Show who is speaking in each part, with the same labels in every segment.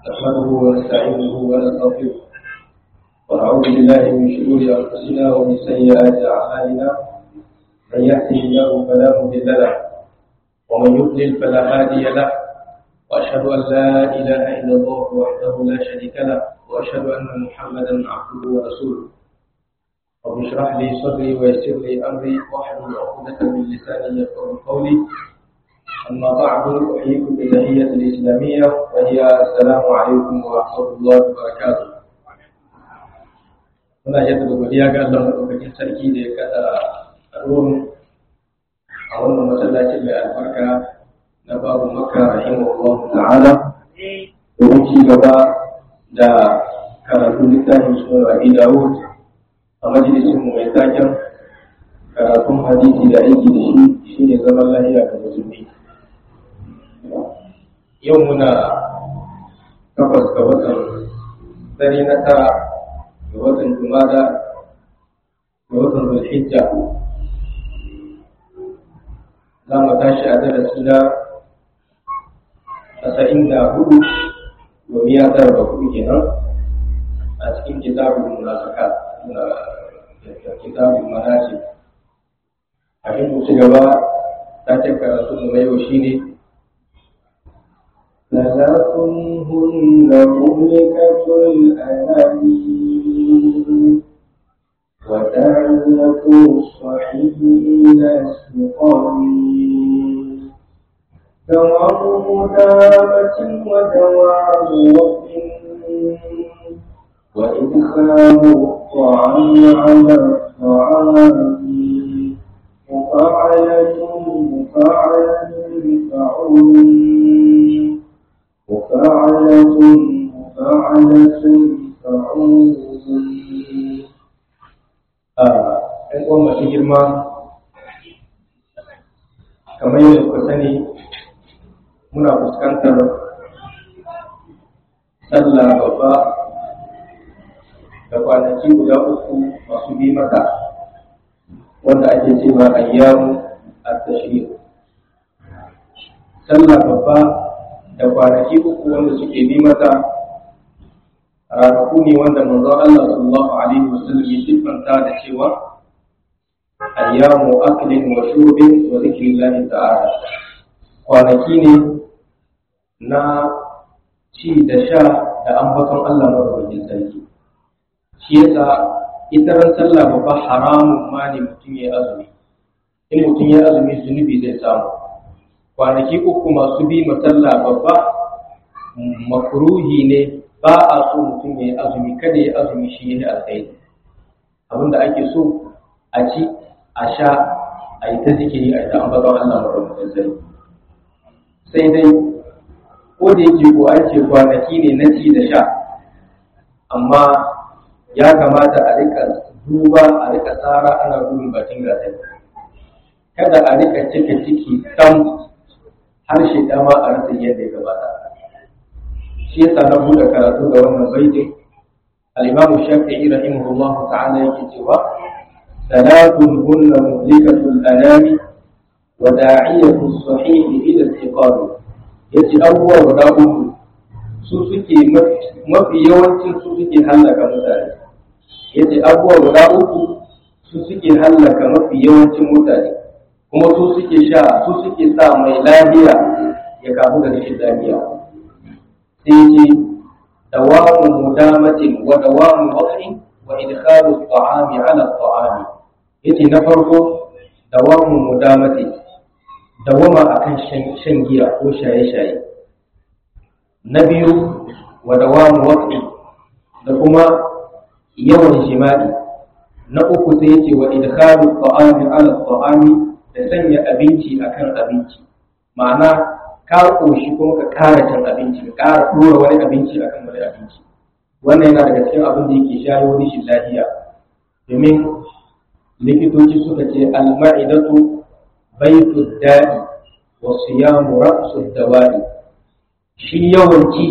Speaker 1: نحمده ونستعينه ونستغفره ونعوذ بالله من شرور انفسنا ومن سيئات اعمالنا من يهده الله فلا مضل له ومن يضلل فلا هادي له واشهد ان لا اله الا الله وحده لا شريك له واشهد ان محمدا عبده ورسوله رب اشرح لي صدري ويسر لي امري واحلل عقدة من لساني يفقهوا قولي أما بعد أحييكم بالتحية الإسلامية وهي السلام عليكم ورحمة الله وبركاته. Muna jaddada godiya ga Allah maɗaukakin sarki da ya kaɗa ruwan a wannan masallacin mai albarka na babu maka rahimahullah ta'ala domin ci gaba da karatun littafin sunan Abi Dawud a majalisin mu mai taken karatun hadisi da aiki da shi shine zaman lahiya ga musulmi. yau muna takwas ga watan dare na tara ga watan jumada ga watan zulhijja za mu tashi a darasi na tasa'in da hudu domin ya tara da hudu kenan a cikin kitabun munafika na kitabun manajib abin mu ci gaba ta ce karatu mu na yau shine
Speaker 2: ثلاث هن مهلكة الأنامين وداعية الصحيح إلى السقام دوام مدامة ودوام وقت وإدخال الطعام على الطعام مفاعلة مفاعلة بفعول مفاعلة مفاعلة فعول
Speaker 1: ‘yan uwan masu girma kamar yadda ku sani muna fuskantar sallah babba da kwanaki guda uku masu bi mata wanda ake cewa ayyamu at-tashriq sallah babba da kwanaki uku wanda suke bi mata ranaku ne wanda manzon Allah sallallahu alaihi wasallam ya siffanta da cewa ayyamu aklin wa shurbin wa zikrillahi ta'ala kwanaki ne na ci da sha da ambaton Allah madaukakin sarki shi yasa ita ran sallah babba haramun ma ne mutum ya azumi in mutum ya azumi zunubi zai samu kwanaki uku masu bi masalla babba makruhi ne ba a so mutum ya yi azumi kada ya azumi shi ya alkhairi abinda ake so a ci a sha a yi ta zikiri a yi ta ambaton Allah madaukakin sarki sai dai ko da yake ko an ce kwanaki ne na ci da sha amma ya kamata a rika duba a rika tsara ana gudun bakin gasar kada a rika cika ciki tam harshe dama a rasa yadda ya gabata shi yasa na buɗe karatu da wannan baitin al-imamu shafi'i rahimahullah ta'ala yake cewa salatun hunna muhlikatul anami wa da'iyatu sahih ila istiqam yace abubuwa guda uku su suke mafi yawancin su suke hallaka mutane yace abubuwa guda uku su suke hallaka mafi yawancin mutane kuma su suke sha su suke sa mai lafiya ya kamu da rashin lafiya sai ce dawamu mudamatin wa dawamu waqti wa idkhalu at-ta'ami 'ala at-ta'ami yace na farko dawamu mudamatin dawama akan shan giya ko shaye-shaye na biyu wa dawamu waqti da kuma yawan jima'i na uku sai yace wa idkhalu at-ta'ami 'ala at-ta'ami da sanya abinci akan abinci ma'ana ka koshi kuma ka kara cin abinci ka kara dora wani abinci akan wani abinci wannan yana daga cikin abin da yake shayo rashin lafiya domin likitoci suka ce al-ma'idatu baitu da'i wa siyamu ra'su dawa'i shi yawanci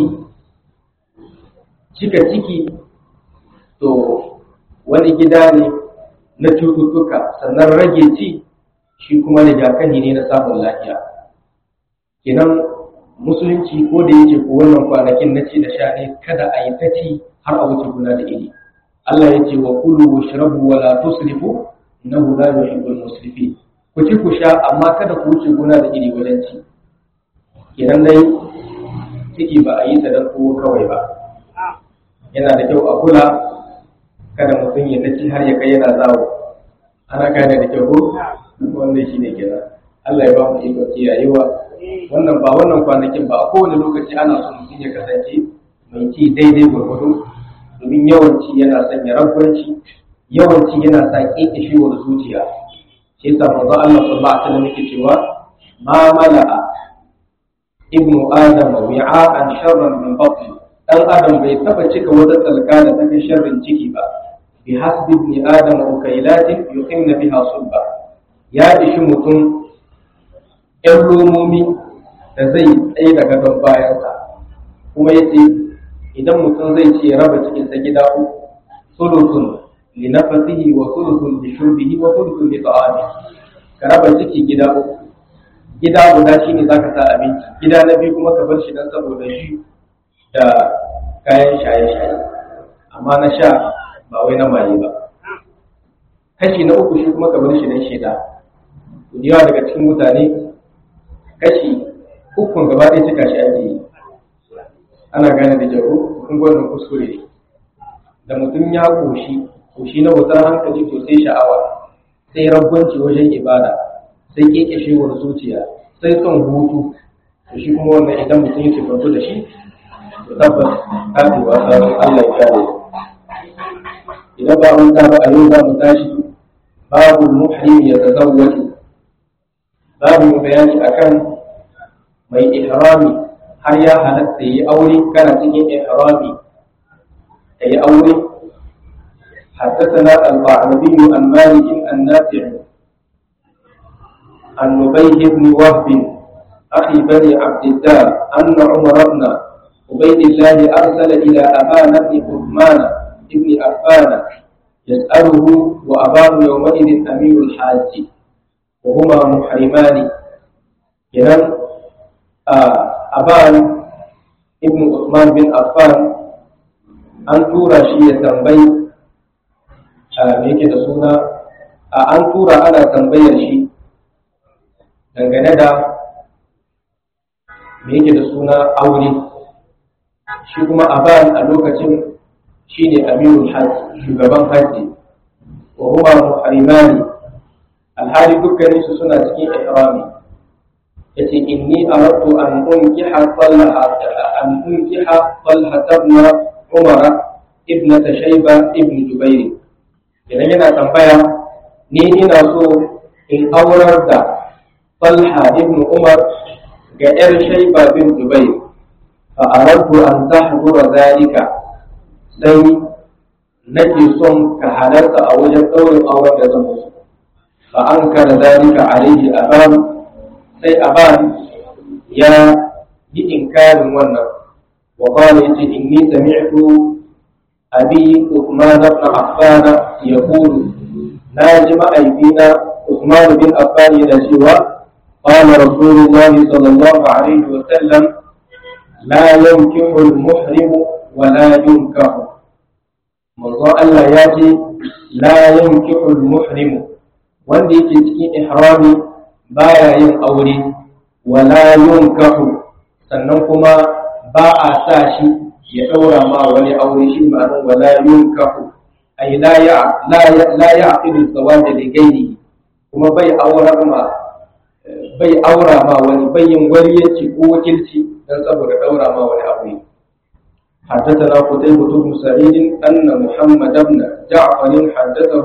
Speaker 1: cika ciki to wani gida ne na cututtuka sannan rage ci shi kuma rigakafi ne na samun lafiya kenan musulunci ko da yake ko wannan kwanakin na ci da sha ne kada a yi ta ci har a wuce guna da iri Allah ya ce wa kulu wa shrabu wa la tusrifu innahu la yuhibbul musrifin ku ci ku sha amma kada ku wuce guna da iri wajen ci idan dai ciki ba a yi ta dan kowa kawai ba yana da kyau a kula kada mutum ya ci har ya kai yana zawo ana gane da kyau ko wannan shine kenan Allah ya ba mu iko kiyayewa wannan ba wannan kwanakin ba a kowane lokaci ana so mutum ya kasance mai ci daidai gwargwado domin yawanci yana sanya ragwanci yawanci yana sa ƙeƙashewar zuciya shi yasa manzo Allah sallallahu alaihi wasallam yake cewa ma mala'a ibnu adam wi'a'an sharran min batni dan adam bai taba cika wata tsalka da take sharrin ciki ba bi hasbi ibn adam ukailatin yuqimna biha sulba ya ishi mutum ‘yan romomi da zai tsaye da gadon bayansa kuma ya ce idan mutum zai ce raba cikinsa gida uku sulusun li nafasihi wa sulusun li shurbihi wa sulusun li ta'ami ka raba ciki gida uku gida guda shine zaka sa abinci gida na biyu kuma ka bar shi dan saboda shi da kayan shaye-shaye amma na sha ba wai na maye ba kashi na uku shi kuma ka bar shi dan shida yawa daga cikin mutane kashi ukun gaba ɗaya cika shi ake yi ana gane da jaru kun gwanin kuskure ne da mutum ya koshi koshi na wutar hankali to sai sha'awa sai ragwanci wajen ibada sai kekeshewar zuciya sai son hutu to shi kuma wannan idan mutum yake kwanto da shi to tabbas kafin wasa Allah ya kare idan ba mun ba a yau za mu tashi babu muhrim ya tazawwaju babu bayani akan mai ihrami har ya halatta yi aure kana cikin ihrami ka yi aure حدثنا القعنبي عن مالك النافع عن نبيه بن وهب أخي بني عبد الله أن عمر بن عبيد الله أرسل إلى أبان بن عثمان بن عفان يسأله وأبان يومئذ أمير الحاج وهما محرمان kenan aban ibn Usman bin Affan an tura shi ya tambayi me yake da suna an tura ana tambayar shi dangane da me yake da suna aure shi kuma aban a lokacin shi ne amirul hajji shugaban hajji wa huma muharimani alhali dukkaninsu suna cikin ihrami yace inni aradtu an unkiha talha an unkiha talha ibn umara ibn shayba ibn jubair idan yana tambaya ni ina so in aurar da talha ibn umar ga yar shayba bin jubair fa aradtu an tahdura zalika sai nake son ka halarta a wajen ɗaurin auren da zan musu fa an kara zalika alaihi aban sai aban ya yi inkarin wannan wa qala yace inni sami'tu abi Uthman ibn Affan yaqulu na ji ma'aikina Uthman bin Affan yana cewa qala rasulullahi sallallahu alaihi wa sallam la yankihu al-muhrimu wa la yunkahu manzo Allah ya ce la yankihu al-muhrimu wanda yake cikin ihrami baya yin aure wala yunkahu sannan kuma ba a sa shi ya daura ma wani aure shi ma'anar wala yunkahu ay la ya la ya la ya'qidu zawaj li ghairihi kuma bai aurar ma bai aura ma wani bai yin waliyanci ko wakilci dan saboda daura ma wani aure حدثنا قتيبة بن سعيد أن محمد بن جعفر حدثه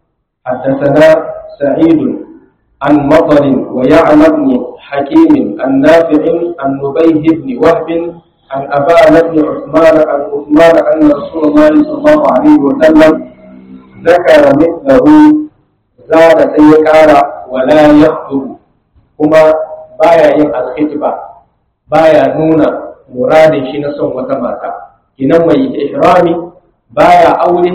Speaker 1: حدثنا سعيد عن مطر ويعلى بن حكيم عن نافع عن نبيه بن وهب عن أبان بن عثمان عن عثمان أن رسول الله صلى الله عليه وسلم ذكر مثله زاد سيكار ولا يخطب كما بايا yin alkhitba baya nuna muradin shi na son wata mata kinan mai ihrami baya aure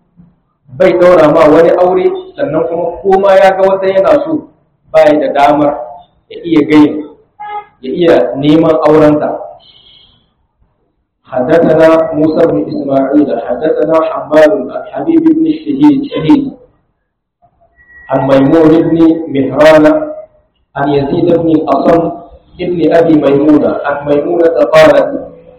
Speaker 1: bai daura ma wani aure sannan kuma koma ya ga wata yana so baya da damar ya iya gayin ya iya neman aurenta حدثنا موسى بن إسماعيل حدثنا حماد عن حبيب بن الشهيد شهيد عن ميمون بن مهران عن يزيد بن الأصم ابن أبي ميمونة عن ميمونة قالت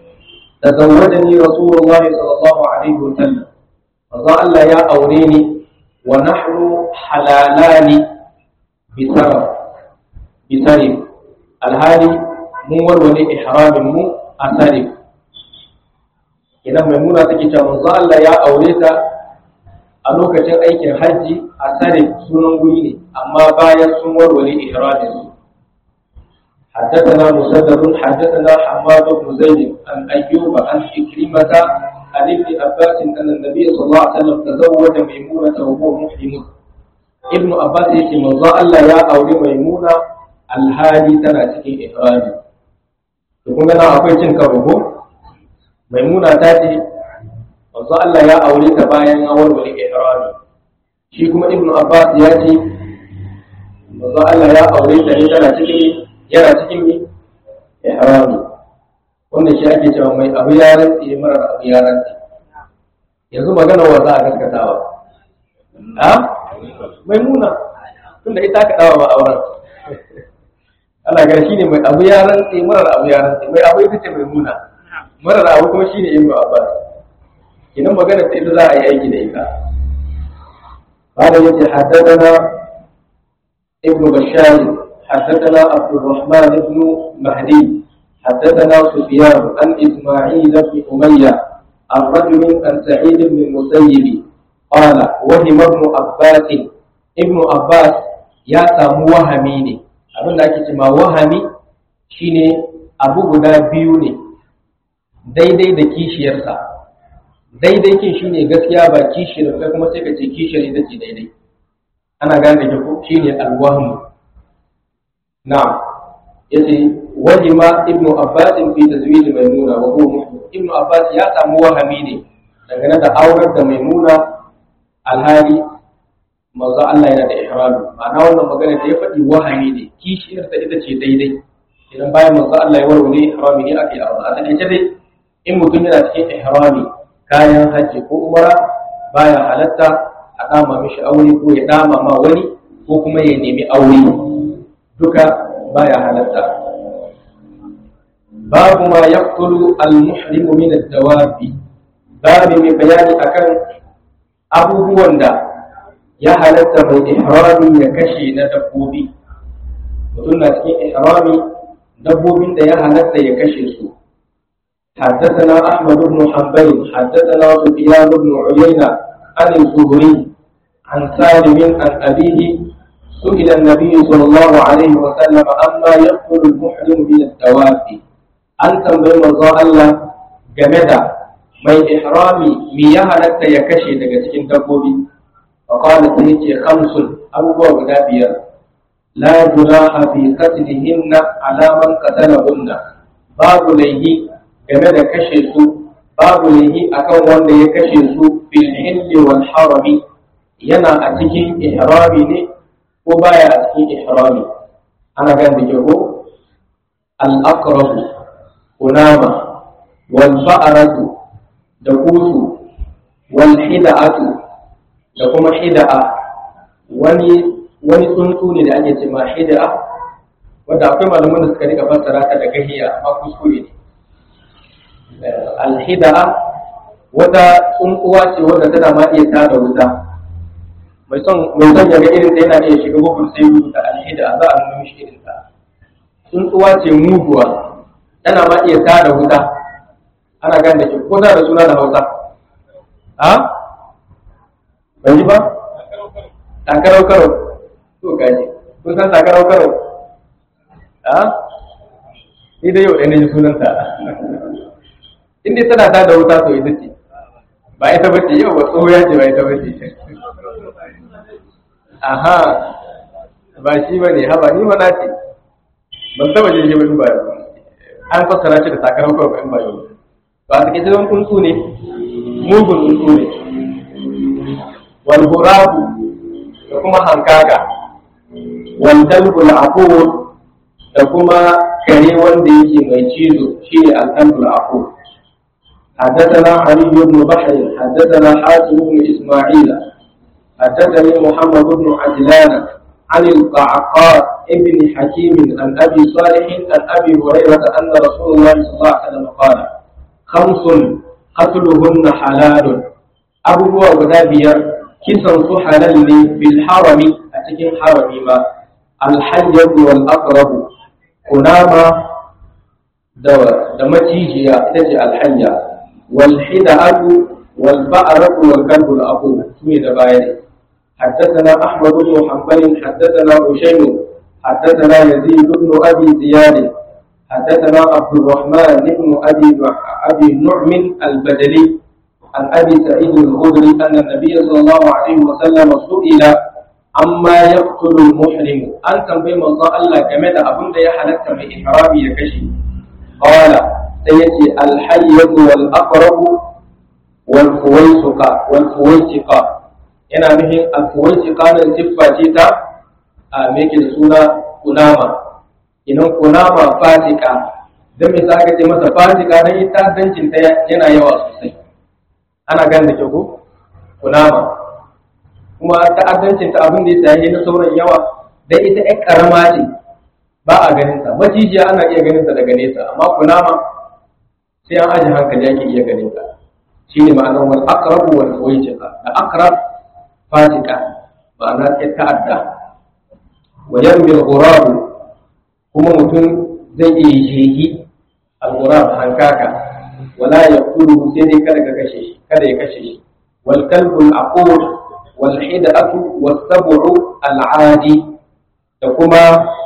Speaker 1: تزوجني رسول الله صلى الله عليه وسلم فظل يا أوريني ونحن حلالان بسرف بسرف الهالي مو ولي إحرام مو أسرف idan maimuna take cewa manzo Allah ya aure ta a lokacin aikin hajji a sare sunan guri ne amma bayan sun warware ihramin su حدثنا مسدد حدثنا حماد بن زيد عن ايوب عن عكرمة عن ابن عباس ان النبي صلى الله عليه وسلم تزوج ميمونة وهو محرم ابن عباس يقول من الله يا اولي ميمونة الهادي تنا cikin ihrami to kun ga akwai cin karo ko maimuna ta ce wanzu Allah ya aure ta bayan ya warware ihrami shi kuma ibnu abbas ya ce wanzu Allah ya aure ta ne tana cikin yana cikin ne ihrami wannan shi ake cewa mai abu ya rantsi marar abu ya rantsi yanzu magana wa za a gaskatawa a maimuna tunda ita ka dawa ba auren Allah ga shi ne mai abu ya rantsi marar abu ya rantsi mai abu ita ce maimuna marar abu kuma shine ibnu abbas idan magana ta ita za a yi aiki da ita qala yace haddathana ibnu bashar haddathana abdurrahman ibn mahdi حدثنا سفيان عن اسماعيل بن اميه عن رجل عن سعيد بن المسيب قال وهم ابن عباس ابن عباس يا سامو وهمي ne abin da ake cewa wahami shine abu guda biyu ne daidai da kishiyarsa daidai kin shi ne gaskiya ba kishiyar kai kuma sai ka ce kishiyar ita ce daidai ana gane da ko shi ne alwahmu na yace wajima ibnu abbas fi tazwij maimuna wa huwa muslim ibnu abbas ya samu wahami ne dangane da aurar da maimuna alhali manzo Allah yana da ihrami ma'ana wannan magana da ya faɗi wahami ne kishiyar ta ita ce daidai idan bayan manzo Allah ya warware ihrami ne ake aure a take dai in mutum yana cikin ihrami kayan hajji ko umara baya halatta a dama mishi aure ko ya dama ma wani ko kuma ya nemi aure duka baya halatta babu ma yaqtulu al-muhrimu min ad-dawabi babu mai bayani akan abubuwan da ya halatta mai ihrami ya kashe na dabbobi mutum na cikin ihrami dabbobin da ya halatta ya kashe su حدثنا أحمد بن حنبل حدثنا سفيان بن عيينة عن الزهري عن سالم عن أبيه سئل النبي صلى الله عليه وسلم عما يقتل المحرم من الدواب أن تنبي مرضى الله جمدا mai ihrami mi ya halatta ya kashe daga cikin dabbobi fa qala sai ce khamsun abubuwa guda biyar la junaha fi qatlihinna ala man qatalahunna babu laihi game da kashe su babu laihi akan wanda ya kashe su fil hilli wal harami yana a cikin ihrami ne ko baya a cikin ihrami ana gan da ke ko al aqrabu kunama wal ba'ratu da kusu wal hida'atu da kuma hida'a wani wani tsuntsu ne da ake ce ma hida'a wanda akwai malaman da suka rika fassara ta da gahiya amma kuskure ne alhida'a wata tsuntsuwa ce wadda tana ma iya tada wuta mai son mai son ya ga irin ta yana iya shiga google sai rubuta alhida'a za a nuna mishi irin ta tsuntsuwa ce muguwa tana ma iya tada wuta ana gane da ke ko da suna da hausa a ban ji ba takarau karo to gaji kun san takarau karo a ni da yau ɗaya na ji sunanta in dai tana ta da wuta to ita ce ba ita bace yau ba tsohuya ce ba ita bace aha ba shi ba ne haba ni mana ce ban taba je ba ba an fassara shi da takarar kawai in ba yau ba su ke zama tsuntsu ne mugun tsuntsu ne wal burabu da kuma hankaka wal dalbul aqul da kuma kare wanda yake mai cizo shine al-kalbul aqul حدثنا علي بن بحر حدثنا حاتم بن اسماعيل حدثني محمد بن عجلان عن القعقاع ابن حكيم عن ابي صالح عن ابي هريره ان رسول الله صلى الله عليه وسلم قال خمس قتلهن حلال abubuwa guda biyar kisan su halal ne bil harami a cikin harami ma alhayyatu wal aqrabu kunama da da macijiya ita ce alhayya wal hida'atu wal ba'ratu wal kalbu al aqu sune da baya حدثنا أحمد بن محمد حدثنا هشيم حدثنا يزيد بن أبي زياد حدثنا عبد الرحمن بن أبي أبي نعم البدلي عن ابي سعيد الخدري ان النبي صلى الله عليه وسلم سئل عما يقتل المحرم ان تنبي من الله game da abin da ya halatta mai ihrami ya kashe qala sai yace al-hayyat wal aqrab wal fuwaysiqa wal fuwaysiqa yana nufin al fuwaysiqa nan siffa ce ta a me yake da suna kunama idan kunama fatika dan me saka ce masa fatika dan ita dancin ta yana yawa sosai ana gane da kyau ko kunama kuma ta'addancin ta abin da ya sayi na sauran yawa dan ita ɗan karama ce ba a ganin ta macijiya ana iya ganin ta daga nesa amma kunama sai an aje hankali ake iya ganin ta shine ma'anar wal aqrabu wal fawjiqa da aqrab fatika ma'ana ta ta'adda wa yarmi al ghurab kuma mutum zai iya jehi al ghurab hankaka wala yaqulu sai dai kada ka kashe shi kada ya kashe shi wal kalbu al aqur wal hidatu was sab'u al adi da kuma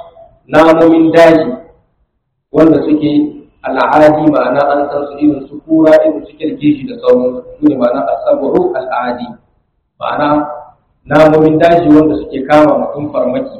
Speaker 1: namomin daji wanda suke al'adi ma'ana an san su irin su kura irin su kirkishi da sauran su ne ma'ana as-sab'u al-adi ma'ana namomin daji wanda suke kama mutum farmaki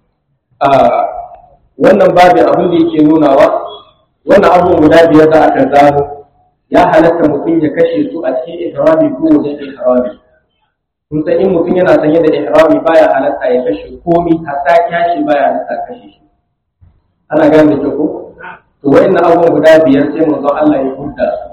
Speaker 1: a wannan babin abin da yake nunawa wannan abubuwan guda biyar da aka zano ya halatta mutum ya kashe su a cikin ihrami ko wajen ihrami kun san in mutum yana sanye da ihrami baya halatta ya kashe komi hatta kyashi baya halatta kashe shi ana gane da ko to wayannan abubuwan guda biyar sai manzo Allah ya hudda su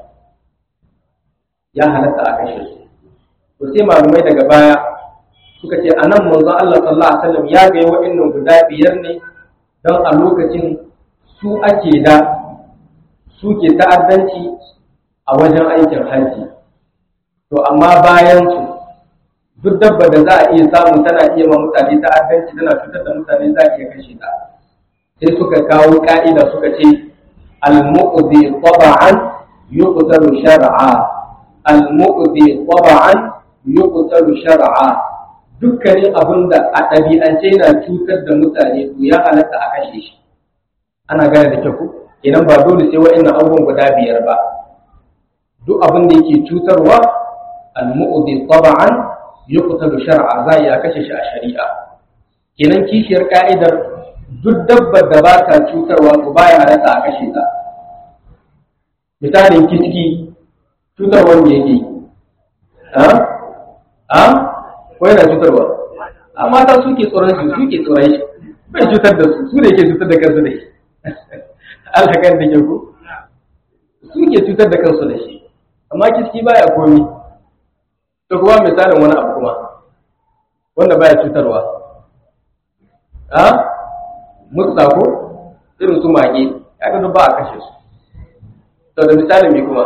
Speaker 1: ya halatta a kashe su to sai malumai daga baya suka ce anan manzo Allah sallallahu alaihi wasallam ya ga wayannan guda biyar ne dan a lokacin su ake da suke ta'addanci a wajen aikin hajji to amma bayan su duk dabba da za a iya samu tana iya ma mutane ta'addanci tana fitar da mutane za a iya kashe ta sai suka kawo ka'ida suka ce al-mu'zi taba'an yuqtalu shar'a al-mu'zi taba'an yuqtalu shar'a dukkanin abin da a ɗabi'ance yana cutar da mutane to ya halatta a kashe shi ana gane da kyau idan ba dole sai wa'annan abubuwan guda biyar ba duk abin da yake cutarwa al-mu'zi taba'an yuqtalu shar'a za ya kashe shi a shari'a kenan kishiyar ka'idar duk dabbar da ba ta cutarwa to baya halatta a kashe ta misalin kiski cutarwar me yake ha ha ko yana cutarwa a mata suke tsoron shi suke tsoron shi bai cutar da su su ne ke cutar da kansu da shi Allah kan da ke ku suke cutar da kansu da shi amma kiski baya komi to kuma misalin wani abu kuma wanda baya cutarwa ha mutsa ko irin su mage ya ga ba a kashe su to da misalin me kuma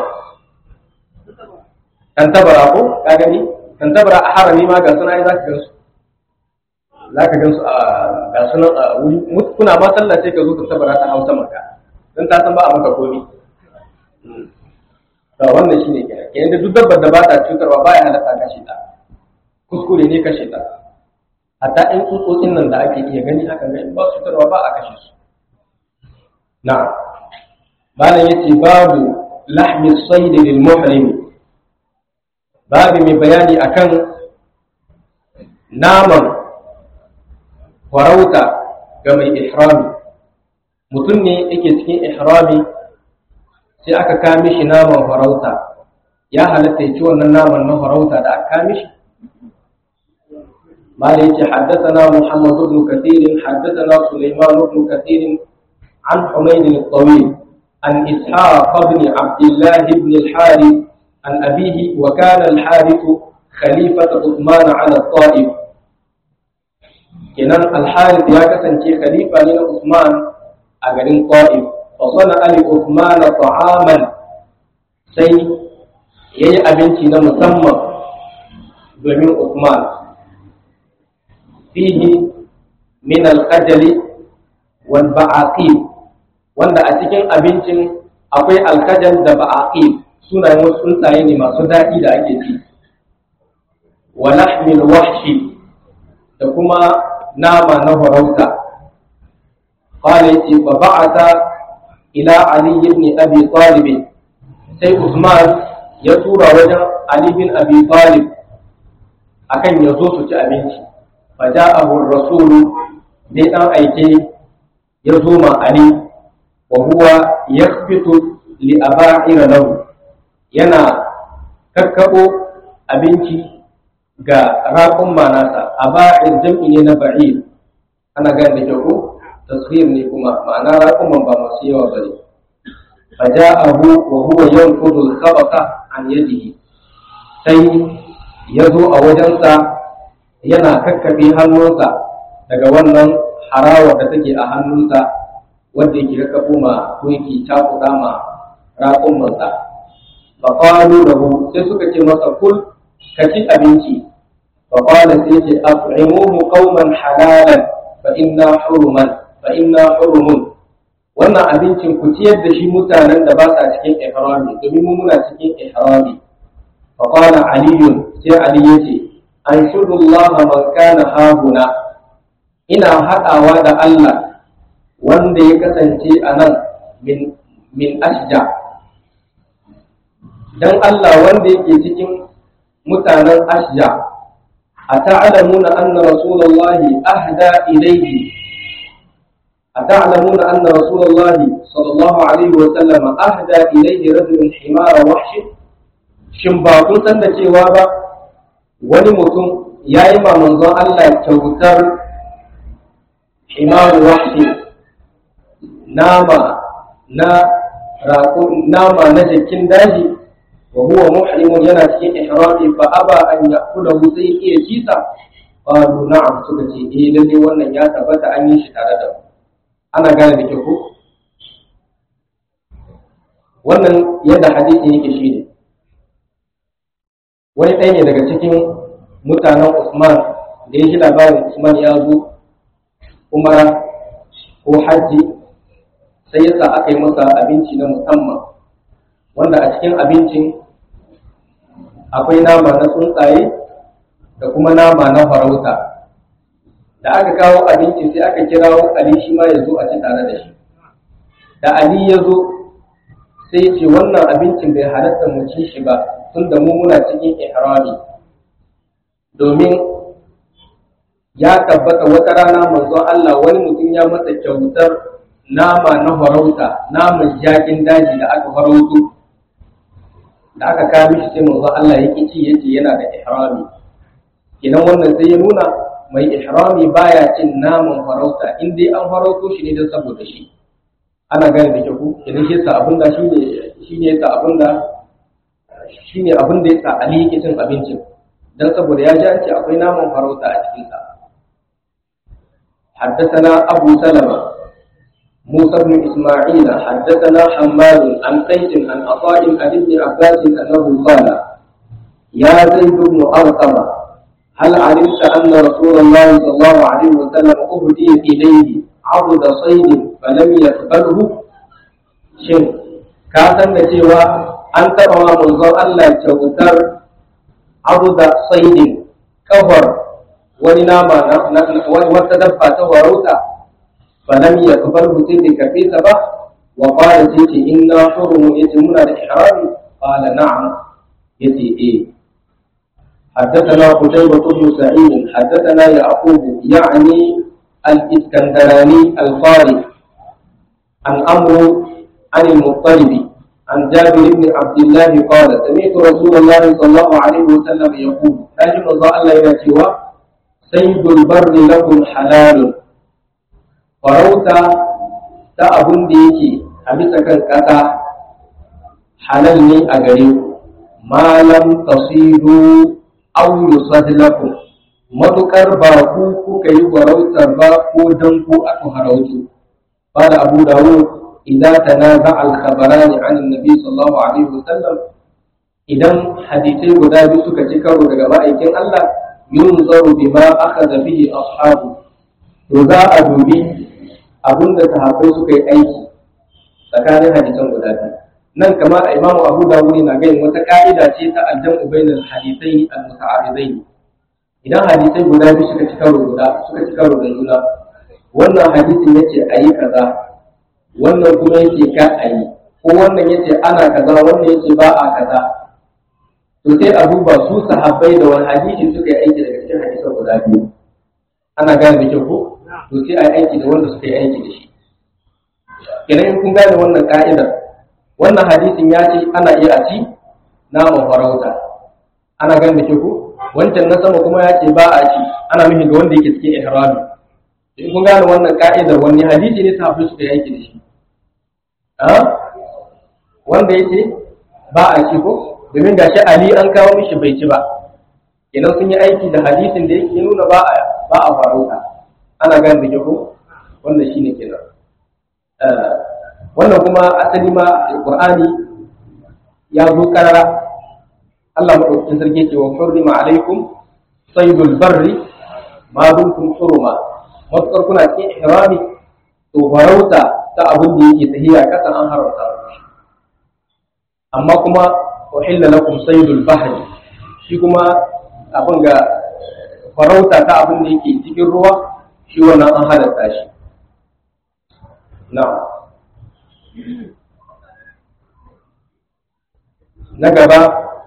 Speaker 1: tantabara ko ka gani tantabara a harami ma ga suna za ka gansu za ka gansu a ga sunan a wuri kuna ma sallah sai ka zo tantabara ta hausa maka don ta san ba a maka komi to wannan shine kenan kenan da duk dabbar da ba ta cutarwa baya halatta kashe ta kuskure ne kashe ta hatta in tsutsotsin nan da ake iya gani haka ga ba su cutarwa ba a kashe su na'am malam yace babu lahmi sayd lil muhrim babu mai bayani akan naman farauta ga mai ihrami mutum ne yake cikin ihrami sai aka kame shi naman farauta ya halatta ya ci wannan naman na farauta da aka kame shi ما ليش حدثنا محمد بن كثير حدثنا سليمان بن كثير عن حميد الطويل عن إسحاق بن عبد الله بن الحارث عن أبيه وكان الحارث خليفة عثمان على الطائف كنان الحارث يا كسنتي خليفة لنا عثمان أجرين طائف فصنع لعثمان طعاما سي يي أبنتي مسمى domin Uthman fihi min al-khajali wal ba'aqib wanda a cikin abincin akwai alkajal da ba'aqib sunayen wasu tsuntsaye ne masu daɗi da ake ci wa lahmil wahshi da kuma nama na farauta qala yace fa ba'atha ila ali ibn abi talib sai usman ya tura wajen ali bin abi talib akan ya zo su ci abinci fa ja'ahu ar-rasul dai dan aike ya zo ma ali wa huwa yakhbitu li aba'ira lahu yana kakkabo abinci ga raƙun manasa aba'ir jam'i ne na ba'ir ana gane da kyau tasghir ne kuma ma'ana raƙun ba masu yawa bane fa ja'ahu wa huwa yanqudu al-khabata an yadihi sai ya zo a wajensa yana kakkabe hannunsa daga wannan harawa da take a hannunsa wanda yake raka ma ko yake cakuɗa ma raƙumansa fa qalu lahu sai suka ce masa kul ka ci abinci fa qala sai ce at'imuhu qauman halalan fa inna huruman fa inna hurumun wannan abincin ku ciyar da shi mutanen da ba sa cikin ihrami domin mu muna cikin ihrami fa qala aliyun sai ali yace anshudu Allah man kana hahuna ina haɗawa da Allah wanda ya kasance a nan min, min ashja don Allah wanda yake cikin mutanen ashja a ta'alamuna anna rasulullahi ahda ilayhi a ta'alamuna anna rasulullahi sallallahu alaihi wa sallama ahda ilayhi rajulun himara wahshi shin ba kun san da cewa ba wani mutum ya yi ma manzon Allah kyautar himaru wahshi nama na nama na jikin daji wa huwa muhrimun yana cikin ihrami fa aba an yakulahu sai iya cisa qalu na'am suka ce eh lalle wannan ya tabbata an yi shi tare da mu ana gane da ke ko wannan yadda hadisi yake shi ne wani ɗaya ne daga cikin mutanen Usman da ya shi labarin Usman ya zo umara ko hajji sai yasa aka yi masa abinci na musamman wanda a cikin abincin akwai nama na tsuntsaye da kuma nama na farauta da aka kawo abinci sai aka kirawo ali shi ma ya zo a ci tare da shi da ali ya zo sai ce wannan abincin bai halatta mu ci shi ba tun da mu muna cikin ihrami domin ya tabbata wata rana manzon Allah wani mutum ya masa kyautar nama na farauta naman jakin daji da aka farauto da aka kawo shi sai manzon Allah ya ci yace yana da ihrami kenan wannan sai ya nuna mai ihrami baya cin naman farauta in dai an farauto shi ne don saboda shi ana gane da kyau kenan shi yasa abin da shine shine yasa abin da shine abin da yasa Ali yake cin abincin dan saboda ya ji an ce akwai naman farauta a cikin sa حدثنا أبو سلمة موسى بن إسماعيل حدثنا حماد عن قيس عن عطاء عن ابن عباس أنه قال يا زيد بن أرقم هل علمت أن رسول الله صلى الله عليه وسلم أهدي إليه عضد صيد فلم يقبله شن كاسن cewa an taɓa wa manzon Allah kyautar abuda saidin kafar wani nama wata dabba ta farauta فلم يقبله سيدي كفيسة با وقال سيدي إنا حرم يتمون الإحرام قال نعم يتي إيه حدثنا قتيبة بن سعيد حدثنا يعقوب يعني الإسكندراني الفاري عن أمر عن المطلب عن جابر بن عبد الله قال سمعت رسول الله صلى الله عليه وسلم يقول نجم الله إلى سيد البر لكم حلال farauta ta abun da yake a bisa kan ƙasa halal ne a gare ku malam tasiru aw yusad lakum matukar ba ku kuka yi farautar ba ko dan ku aka harautu قال أبو داود إذا تنازع الخبران عن النبي صلى الله عليه وسلم idan hadisai guda biyu suka ci karo daga ma'aikin Allah yunzaru bima akhadha bihi ashabu to za a dubi abinda sahabbai suka yi aiki tsakanin hadisan guda biyu nan kama imamu abu dawud na gayin wata ka'ida ce ta aljamu bainal hadisai al-muta'aridain idan hadisai guda biyu suka ci karo guda suka ci karo da juna wannan hadisin yace ayi kaza wannan kuma yace ka ayi ko wannan yace ana kaza wannan yace ba a kaza to sai a duba su sahabbai da wani hadisi suka yi aiki daga cikin hadisan guda biyu ana gane da kyau ko to sai a yi aiki da wanda suka yi aiki da shi idan in kun gane wannan ka'idar wannan hadisin ya ce ana iya a ci naman farauta ana gane da kyau ko wancan na sama kuma ya ce ba a ci ana nufin ga wanda yake cikin ihrami in kun gane wannan ka'idar wani hadisi ne sahabbai suka yi aiki da shi wanda yake ba a ci ko domin gashi Ali an kawo mishi bai ci ba idan sun yi aiki da hadisin da yake nuna ba a ba a farauta ana gane da ko wannan shine kenan wannan kuma asali ma Qur'ani ya zo karara Allah madaukakin sarki ce wa hurrima alaikum saydul barri ma dumtum huruma matukar kuna cikin ihrami to farauta ta abin da yake tahiya kasan an haramta amma kuma uhilla lakum saydul bahri shi kuma abin ga farauta ta abin da yake cikin ruwa shi wannan an halatta shi na'am na gaba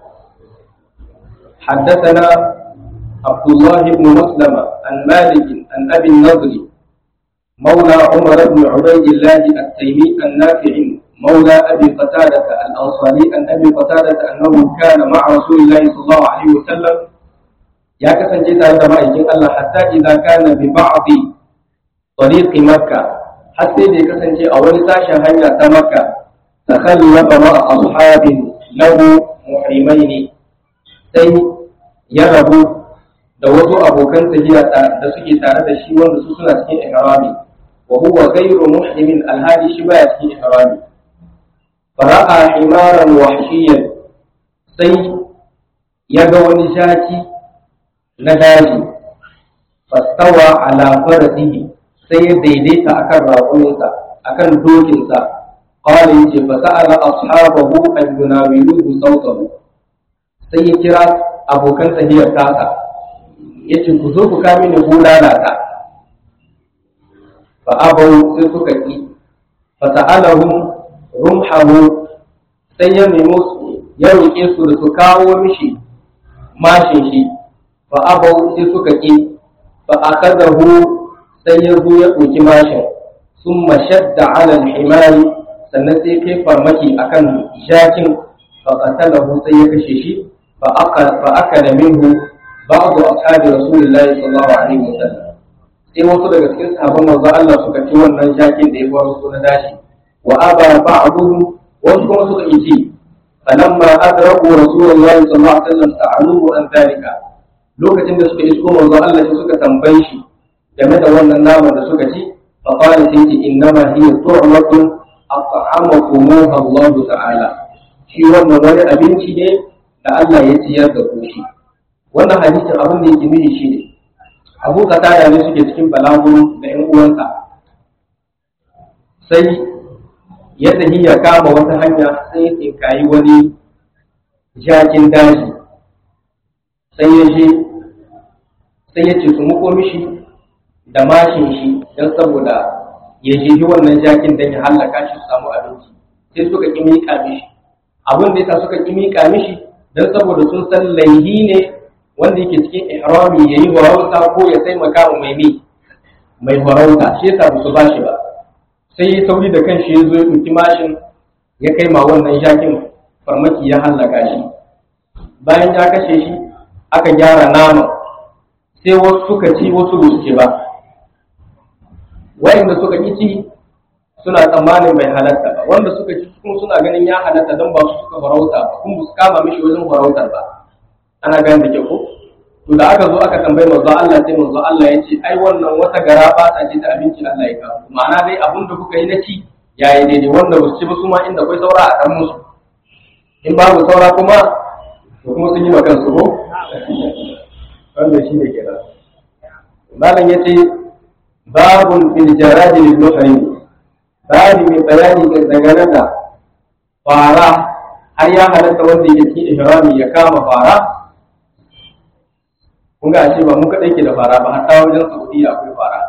Speaker 1: حدثنا عبد الله بن مسلمة عن مالك عن أبي النضر مولى عمر بن عبيد الله التيمي النافع مولى أبي قتادة الأنصاري عن أبي قتادة أنه كان مع رسول الله صلى الله عليه وسلم يا كسن جيتا عندما يجي الله حتى إذا كان ببعض طريق مكة حتى إذا كسن جي أول ساشا هنيا مكة تخلف مع أصحاب له محرمين sai ya rabu da wasu abokan tafiya da suke tare da shi wanda su suna cikin ihrami wa huwa ghayru muhrimin alhali shi baya cikin ihrami fara'a himaran wahshiyan sai ya ga wani shaki na daji fastawa ala farasihi sai ya daidaita akan raƙuminsa akan dokinsa qala yace fa sa'ala ashabahu an yunawiluhu sawtahu sai ya kira abokan tahiyar tasa yace ku zo ku kame ni bulala ta fa abau sai suka ki fa sa'alahum rumhahu sai ya nemo ya roƙe su da su kawo mishi mashin shi fa abau sai suka ki fa akadahu sai ya zo ya ɗauki mashin sun mashadda ala himari sannan sai kai farmaki akan jakin fa qatalahu sai ya kashe shi fa akala minhu ba'du ashabi rasulillahi sallallahu alaihi wasallam sai wasu daga cikin sahabban manzo Allah suka ci wannan jakin da ya faru na dashi wa aba ba'duhum wasu kuma suka yi ci falamma adraku rasulullahi sallallahu alaihi wasallam sa'aluhu an dalika lokacin da suka isko manzo Allah sai suka tambaye shi game da wannan naman da suka ci fa qala sai ce innama hiya tu'matun at'amakum Allah ta'ala shi wannan wani abinci ne da Allah ya ciyar da ku shi wannan hadisin abin da yake nuni shi ne abu katada ne suke cikin balaguro da yan uwansa sai ya tafi ya kama wata hanya sai ya tsinkayi wani jakin daji sai ya je sai ya ce su muko mishi da mashin shi don saboda ya jehi wannan jakin don ya hallaka shi su samu abinci sai suka ƙi miƙa mishi abin da yasa suka ƙi miƙa mishi don saboda sun san laihi ne wanda yake cikin ihrami ya yi farauta ko ya taimaka wa mai mi mai farauta shi yasa ba su ba shi ba sai ya sauri da kanshi ya zo ya ɗauki mashin ya kai ma wannan jakin farmaki ya hallaka shi bayan ya kashe shi aka gyara nama sai wasu suka ci wasu ba su ci ba wayanda suka ƙi ci suna tsammanin bai halatta ba wanda suka ci kuma suna ganin ya halatta don ba su suka farauta ba kuma su kama mishi wajen farautar ba ana gani da ke ko to da aka zo aka tambayi manzo Allah sai manzo Allah ya ce ai wannan wata gara ba ta ce ta abinci Allah ya kawo ma'ana dai abin da kuka yi na ci yayi daidai wanda ba su ci ba su ma inda akwai saura a dan musu in babu saura kuma to kuma sun yi makan su ko wannan shine kenan malam yace babun fil jaradi lil muhrim babu mai bayani dangane da fara har ya halatta wanda yake cikin ihrami ya kama fara kun ga ashe ba mu kadai ke da fara ba hatta wajen Saudiya akwai fara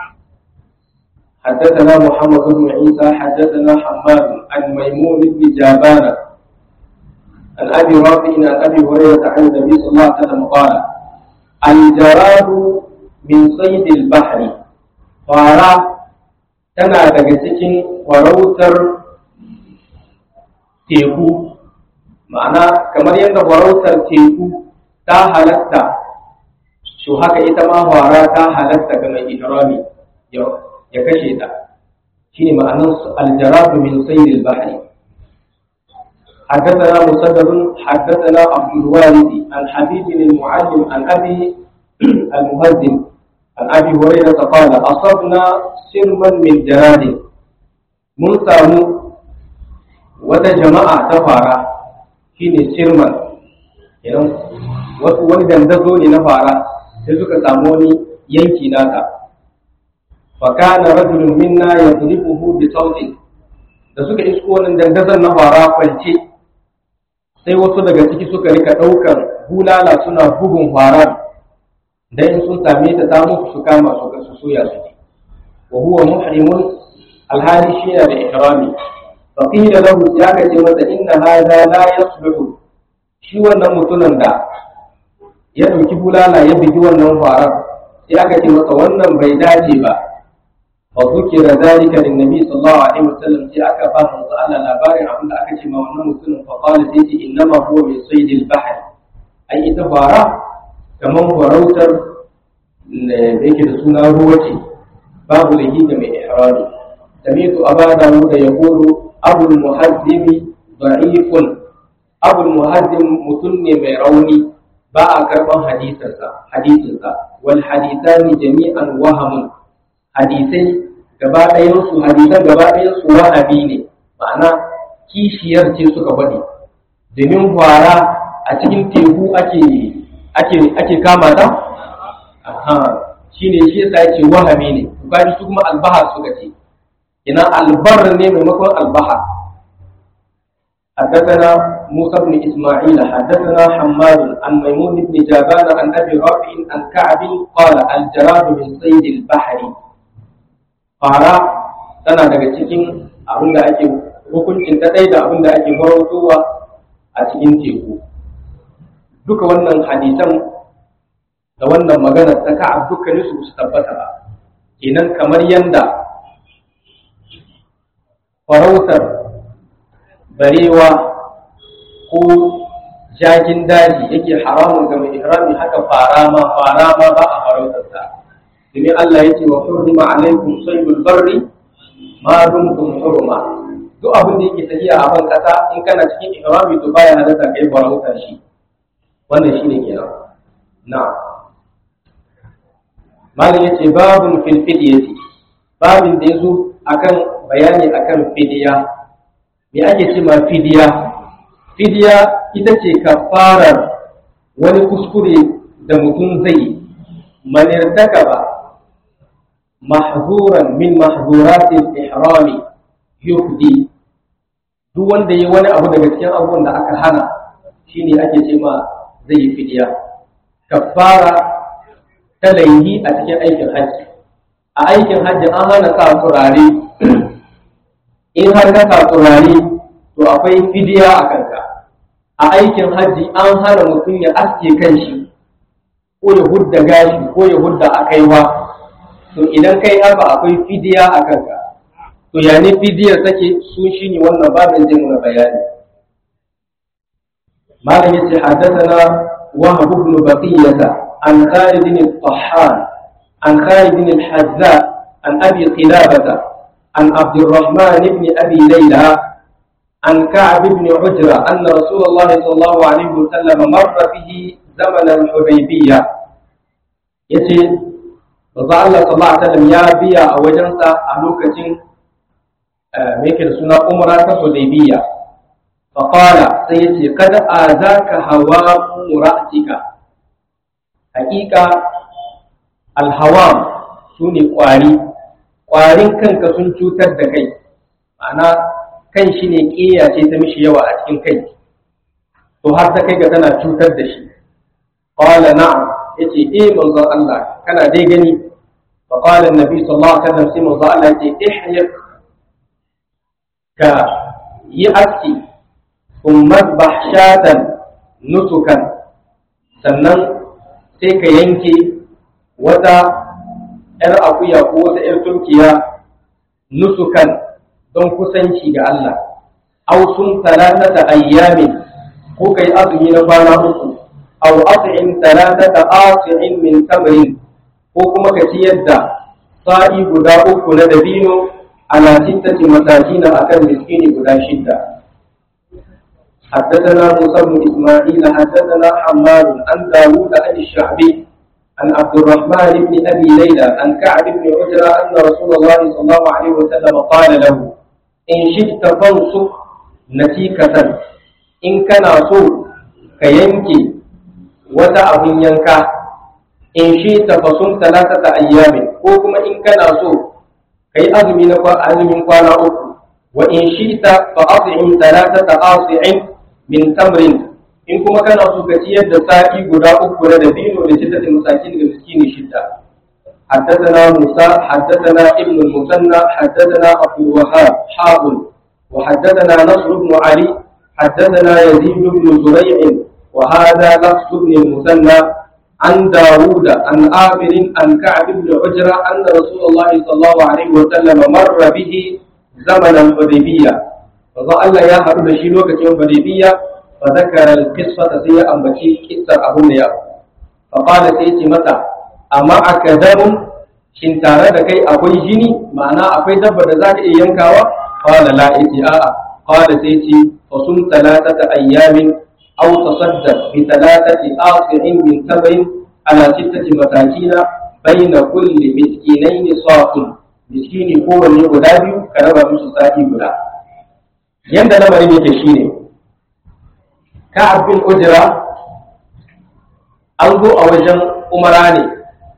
Speaker 1: حدثنا محمد بن عيسى حدثنا حماد عن ميمون بن جابان عن ابي رافع عن ابي هريره عن النبي صلى الله عليه وسلم قال الجراد من صيد البحر فارا tana daga cikin farautar teku ma'ana kamar yadda farautar teku ta halatta to haka ita ma fara ta halatta ga mai ihrami ya kashe ta shine ma'anar aljaradu min sayyid al-bahri حدثنا مسدد حدثنا عبد الوارث عن حبيب المعلم عن ابي المهزم عن ابي هريره قال اصبنا سرما من جراد mun samu wata jama'a ta fara shine sirman idan wasu wani dandazo ne na fara sai suka samu wani yanki nata fa kana rajulun minna yadribuhu bi sautin da suka isko wannan dandazon na fara kwance sai wasu daga ciki suka rika ɗaukar bulala suna bugun farar dan in sun same ta ta musu su kama su ga su soya su wa huwa muhrimun alhali shi yana da ihrami fa qila lahu ya ka ce masa inna hadha la yasluhu shi wannan mutumin da ya dauki bulala ya bigi wannan farar sai aka ce masa wannan bai dace ba fa zukira zalika lin nabi sallallahu alaihi wasallam sai aka ba manzo Allah labarin abin da aka ce ma wannan mutumin fa qala sai ce innama huwa min saydil bahr ai ita fara kamar farautar da yake da suna ruwa ce babu lahi da mai ihrami sami'tu aba dawud yaqulu abu muhaddimi da'ifun abu muhaddim mutun ne mai rauni ba a karban hadisinsa hadisinsa wal hadithani jami'an wahamun hadisai gaba ɗayan su hadisan gaba ɗayan su wahabi ne ma'ana kishiyar ce suka faɗi domin fara a cikin teku ake ake ake kama ta aha shine shi yasa yake wahami ne bukari su kuma albahar suka ce ina albar ne maimakon albahar حدثنا موسى بن اسماعيل حدثنا حماد عن ميمون بن جابان عن ابي رافع عن كعب قال الجراد من صيد البحر fara tana daga cikin abin da ake hukuncin ta ɗaya da abin da ake farautowa a cikin teku duka wannan hadisan da wannan magana ta ka'ab dukkanin su su tabbata ba kenan kamar yanda farautar barewa ko jagin daji yake haramun ga mai ihrami haka fara ma fara ma ba a farautar sa domin Allah ya ce wa hurrima alaikum saydul barri ma dumtum hurma duk abin da yake tafiya a ban kasa in kana cikin ihrami to baya halatta kai farauta shi wannan shine kenan na'am malam ya ce babun fil fidiyati babin da ya zo akan bayani akan fidiya me ake ce ma fidiya fidiya ita ce kafarar wani kuskure da mutum zai manirtaka ba mahzuran min mahzuratil ihrami yufdi duk wanda yi wani abu daga cikin abubuwan da aka hana shine ake ce ma zai yi fidiya kafara ta laihi a cikin aikin hajji a aikin hajji an hana sa turare in har ka sa turare to akwai fidiya a kanka a aikin hajji an hana mutum ya aske kanshi ko ya hudda gashi ko ya hudda a kaiwa to idan kai haka akwai fidiya a kanka to ya ne fidiyar take su shi ne wannan babin zai muna bayani malam yace haddathana wahab ibn baqiyata عن خالد الطحان عن خالد الحذاء عن أبي قلابة عن عبد الرحمن بن أبي ليلى عن كعب بن عجرة أن رسول الله صلى الله عليه وسلم مر به زمن الحديبية يتي رضا الله صلى الله عليه وسلم يا بيا أوجنسا ألوكة ميكل سنة أمرة حديبية فقال سيتي قد آذاك هوام رأسك حقيقة الهوام سوني قواري ƙwarin kanka sun cutar da kai ma'ana kan shi ne ƙeya ce ta mishi yawa a cikin kai to har ta kai ga tana cutar da shi qala na'am yace eh manzon Allah kana dai gani fa qala annabi sallallahu alaihi wasallam sai manzon Allah yace ihyak ka yi aski thumma bahshatan nusukan sannan sai ka yanke wata ‘yar akuya ko wata ‘yar turkiya nusukan don kusanci ga Allah, au sun talatata ayyamin ko kai azumi na kwana uku, au asi'in talatata asi'in min tamarin ko kuma ka ciyar da sa'i guda uku na dabino ana sittati matajina akan miskini guda shidda. حدثنا موسى بن اسماعيل حدثنا حماد عن داوود عن الشعبي عن عبد الرحمن بن ابي ليلى عن كعب بن عجرة ان رسول الله صلى الله عليه وسلم قال له ان شئت فانصح نتيكة ان كان سوء كينكي وتا ابن ينكا in shi ta fasun talatata ayyamin ko kuma in kana so kai azumi na azumin kwana uku wa in shi ta fa as'in talatata as'in min tamrin in kuma kana so ka ciyar da sa'i guda uku na dabino da sittatin masakin da miskini shidda حدثنا موسى حدثنا ابن المثنى حدثنا ابو الوهاب حاضر وحدثنا نصر بن علي حدثنا يزيد بن زريع وهذا لفظ بن المثنى عن داود عن آمر عن كعب بن عجرة أن رسول الله صلى الله عليه وسلم مر به زمن الحديبية فظل يا هرب شيلوك يوم الحديبية فذكر القصة سيئة أم بكي كسر أبو يا فقال سيتي متى أما أكدر shin tare da kai akwai jini ma'ana akwai dabba da za ka iya yankawa qala la iti a'a qala sai ce fa sum talatata ayyamin aw tasaddaq bi talatati asirin min tabain ala sittati matakina baina kulli miskinaini saqun miskini kowanne guda biyu ka raba musu sa'i guda yanda lamarin yake shine ka abin ujira an zo a wajen umara ne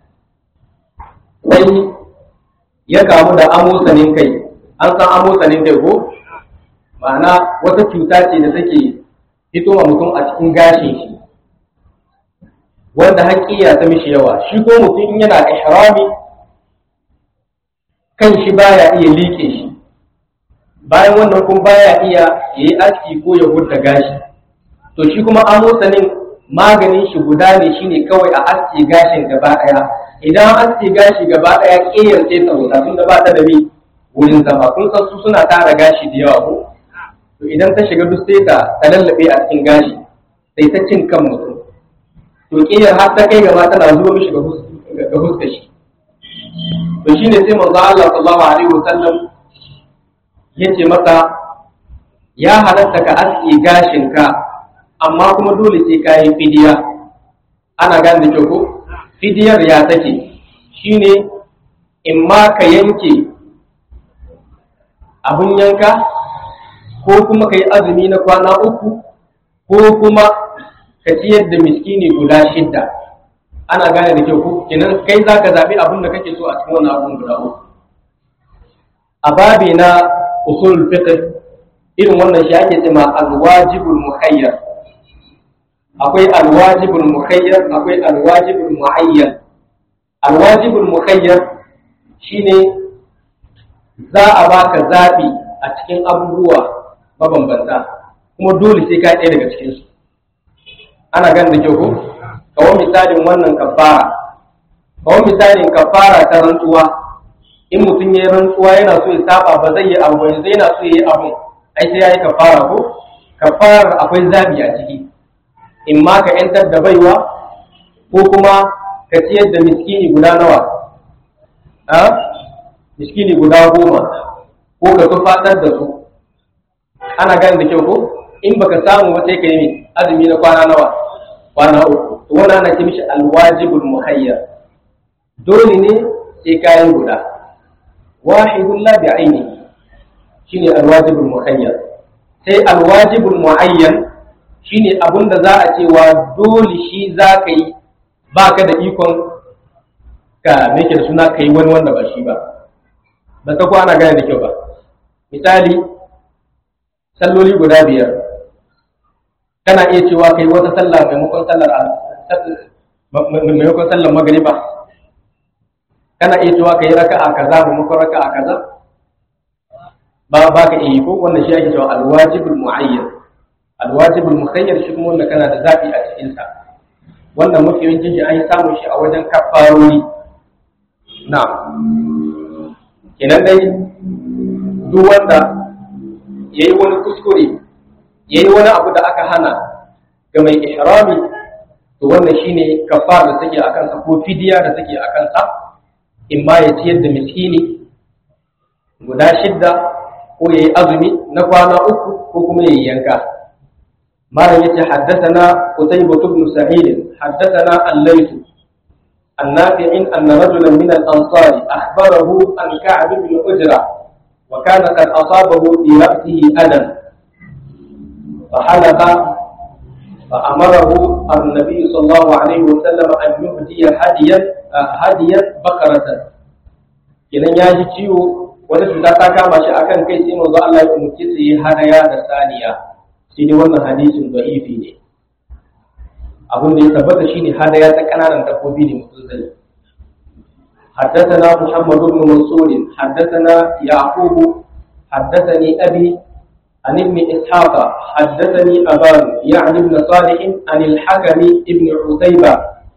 Speaker 1: sai ya kamu da amosanin kai an san amosanin kai ko ma'ana wata cuta ce da take fitowa mutum a cikin gashin shi wanda haƙiya ta mishi yawa shi ko mutum yana ihrami kan shi baya iya liƙe shi bayan wannan kuma baya iya yayi aski ko ya hurta gashi to shi kuma amosanin maganin shi guda ne shine kawai a aski gashin gaba ɗaya idan aski gashi gaba ɗaya ƙeyar sai ta wuta tunda ba ta da mi wurin zama kun san su suna tara gashi da yawa ko to idan ta shiga duk sai ta ta lallabe a cikin gashi sai ta cin kan mutum to ƙeyar har ta kai gaba tana zuwa mishi ga fuskar shi to shine sai manzo Allah sallallahu alaihi wasallam yace masa ya halatta ka aski gashin ka amma kuma dole sai ka yi fidiya ana gane da kyau ko fidiyar ya take shine in ma ka yanke abun yanka ko kuma ka yi azumi na kwana uku ko kuma ka ciyar da miskini guda shidda ana gane da kyau ko kenan kai za ka zaɓi abin da kake so a cikin wannan abun guda uku a babi na usul fiqh irin wannan shi ake cewa al-wajibul mukhayyar akwai alwajibul mukhayyar akwai alwajibul muayyan alwajibul mukhayyar shine za a baka zabi a cikin abubuwa mabambanta kuma dole sai ka ɗaya daga cikin su ana ganin da kyau ko kawo misalin wannan kafara kawo misalin kafara ta rantsuwa in mutum ya yi rantsuwa yana so ya saba ba zai yi abu ba yanzu yana so ya yi abu ai sai ya yi kafara ko kafarar akwai zabi a ciki in ma ka ‘yantar da baiwa ko kuma ka ciyar da miskini guda nawa? a miskini guda goma ko ka tufatar da su ana gane da kyau ko in baka samu ba sai ka yi azumi na kwana nawa kwana uku to wannan ana ce mishi alwajibul muhayyar dole ne sai kayan guda wahidun la bi aini shine alwajibul muhayyar sai alwajibul muayyan shine abun da za a cewa dole shi za ka yi baka da ikon ka meke da suna kai wani wanda ba shi ba ba ta ana gane da kyau ba misali salloli guda biyar kana iya cewa kai wata sallah maimakon sallar maimakon sallar magriba kana iya cewa kai raka'a kaza maimakon raka'a kaza ba ba ka iya ko wannan shi ake cewa alwajibul muayyan alwajibul mukhayyar shi kuma wanda kana da zabi a cikin sa wannan mafi yawancin shi an yi samun shi a wajen kafarori na kenan dai duk wanda ya yi wani kuskure ya yi wani abu da aka hana ga mai ihrami to wannan shine kafar da take a kansa ko fidiya da take a kansa in ma ya ciyar da miskini guda shidda ko ya yi azumi na kwana uku ko kuma ya yi yanka malam yace haddathana qutaybah ibn sa'id haddathana al-layth النافع أن رجلا من الأنصار أخبره عن كعب بن أجرة وكان قد أصابه في رأسه أذى فحلق فأمره النبي صلى الله عليه وسلم أن يهدي هديا هديا بقرة idan ya ji ciwo wata cuta ta kama shi akan kai sai manzo Allah ya umarci su yi hadaya da saniya shi ne wannan hadisin da'ifi ne abin da ya tabbata shine hadaya ta kananan dabbobi ne mutum zai حدثنا محمد بن منصور حدثنا يعقوب حدثني أبي عن ابن إسحاق حدثني أبان يعني ابن صالح عن الحكم ابن عتيبة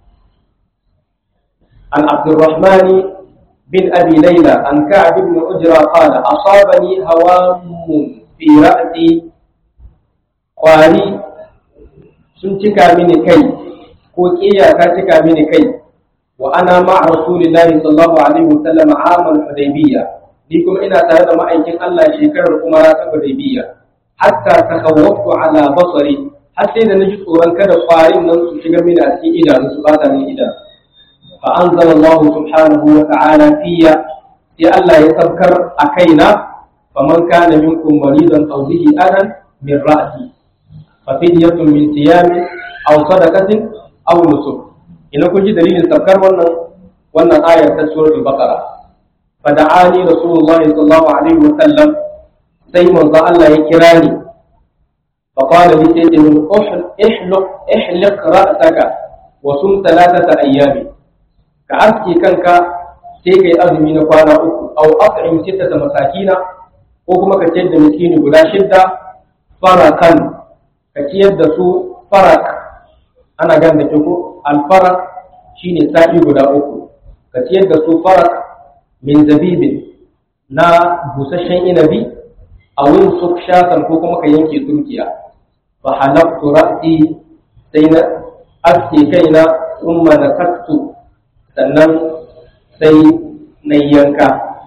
Speaker 1: عن عبد الرحمن بن أبي ليلى عن كعب بن أجرى قال أصابني هوام في رأسي قاري سنتك من كي كوكيا كاتك من كي وأنا مع رسول الله صلى الله عليه وسلم عام الحديبية لكم إن تهدى ما أيكن الله شكر الأمراء الحديبية حتى تخوفت على بصري حتى إذا نجد أوران كذا قارين ننسو شكر من أسي إلى نسبات من إلى فأنزل الله سبحانه وتعالى فيا في الله يتذكر أكينا فمن كان منكم مريضا أو به أذى من رأسي ففدية من صيام أو صدقة أو نسك ina kun ji dalilin saukar wannan wannan ayar ta suratul baqara fada'ani rasulullahi sallallahu alaihi wa sallam sai manzo Allah ya kira ni fa qala li sayyidi min ihluq ihliq ra'saka wa sum thalathata ayyami ka aski kanka sai kai azumi na kwana uku aw at'im sittata masakina ko kuma ka ciyar da miskini guda shidda farakan ka ciyar da su farak ana gan da ko alfarak shine sa'i guda uku ka ciyar da su farak min zabibin na busasshen inabi a wurin su shafan ko kuma ka yanke turkiya fa halaktu ra'si sai na aske kaina thumma nasaktu sannan sai na yanka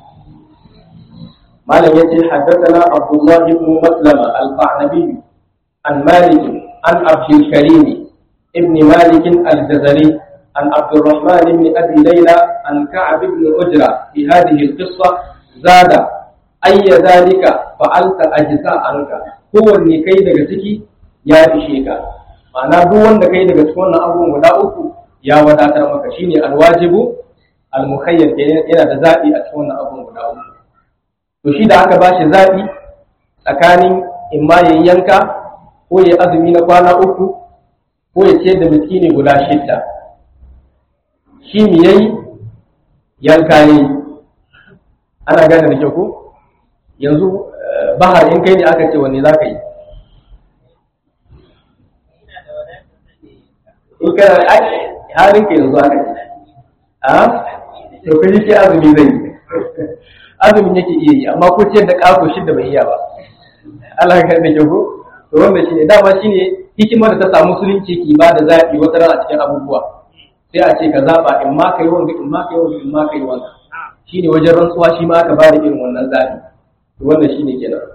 Speaker 1: malam yace haddathana abdullah ibn maslama al-qanabi an malik an abdul karim ابن مالك الجزري عن عبد الرحمن بن أبي ليلى عن كعب بن أجرة في هذه القصة زاد أي ذلك فعلت أجزاء عنك هو النكي دقتك يا إشيك ma'ana duk wanda kai daga cikin wannan abubuwan guda uku ya wadatar maka shine alwajibu almukhayyar yana da zaɓi a cikin wannan abubuwan guda uku to shi da aka bashi zaɓi tsakanin in ma yayi yanka ko yayi azumi na kwana uku ko ya ce da miskini guda shidda shi mi yayi yanka yayi ana gane da kyau ko yanzu bahar in kai ne aka ce wanne za ka yi in kana halin ka yanzu aka ce a to kai shi azumi zai yi azumin yake iya yi amma ko ciyar da ƙaso shidda bai iya ba Allah ka da kyau ko to wannan shine dama shine hikimar da ta samu musulunci ki ba da zaɓi wata rana cikin abubuwa sai a ce ka zaɓa in ma ka yi wanga in ma ka yi wanga in ma ka yi wanga shine wajen rantsuwa shi ma aka ba da irin wannan zaɓi wannan shi ne kenan